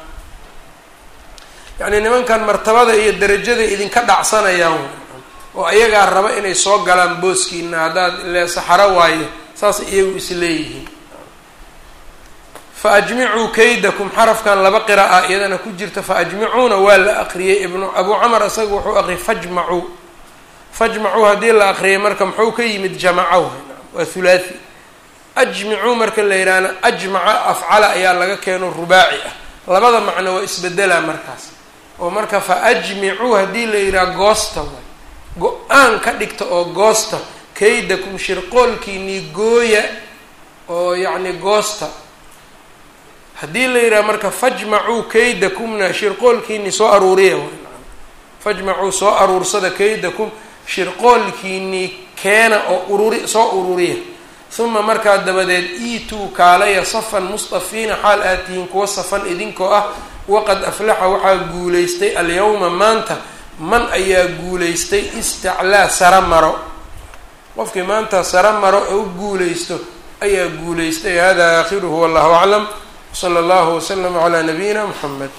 yacnii nimankan martabada iyo darajada idinka dhacsanayaan oo ayagaa raba inay soo galaan booskiina haddaad le saxaro waaye saasay iyagu is leeyihiin fa ajmicuu kaydakum xarafkan laba qira'a iyadana ku jirta fa ajmicuuna waa la aqriyey ibnu abuu camar isaga wuxuu aqriyay fajmacuu fajmacuu haddii la aqriyay marka muxuu ka yimid jamacaw waa hulaathi ajmicuu marka la yidhaahna ajmaca afcala ayaa laga keeno rubaaci ah labada macno waa isbedelaa markaas oo marka fa ajmicuu haddii la yidhaha goosta way go-aan ka dhigta oo goosta kaydakum shirqoolkiinii gooya oo yacni goosta haddii la yidhaha marka fajmacuu kaydakumna shirqoolkiinii soo aruuriya fajmacuu soo aruursada kaydakum shirqoolkiinii keena oo ururi soo ururiya uma markaa dabadeed iituu kaalaya safan mustafiina xaal aad tihiin kuwa safan idinkoo ah waqad aflaxa waxaa guulaystay alyawma maanta man ayaa guulaystay istaclaa sara maro qofkii maanta sara maro oo u guulaysto ayaa guulaystay hada aakhiruhu wallahu aclam wsala allahu waslama calaa nabiyina muxamed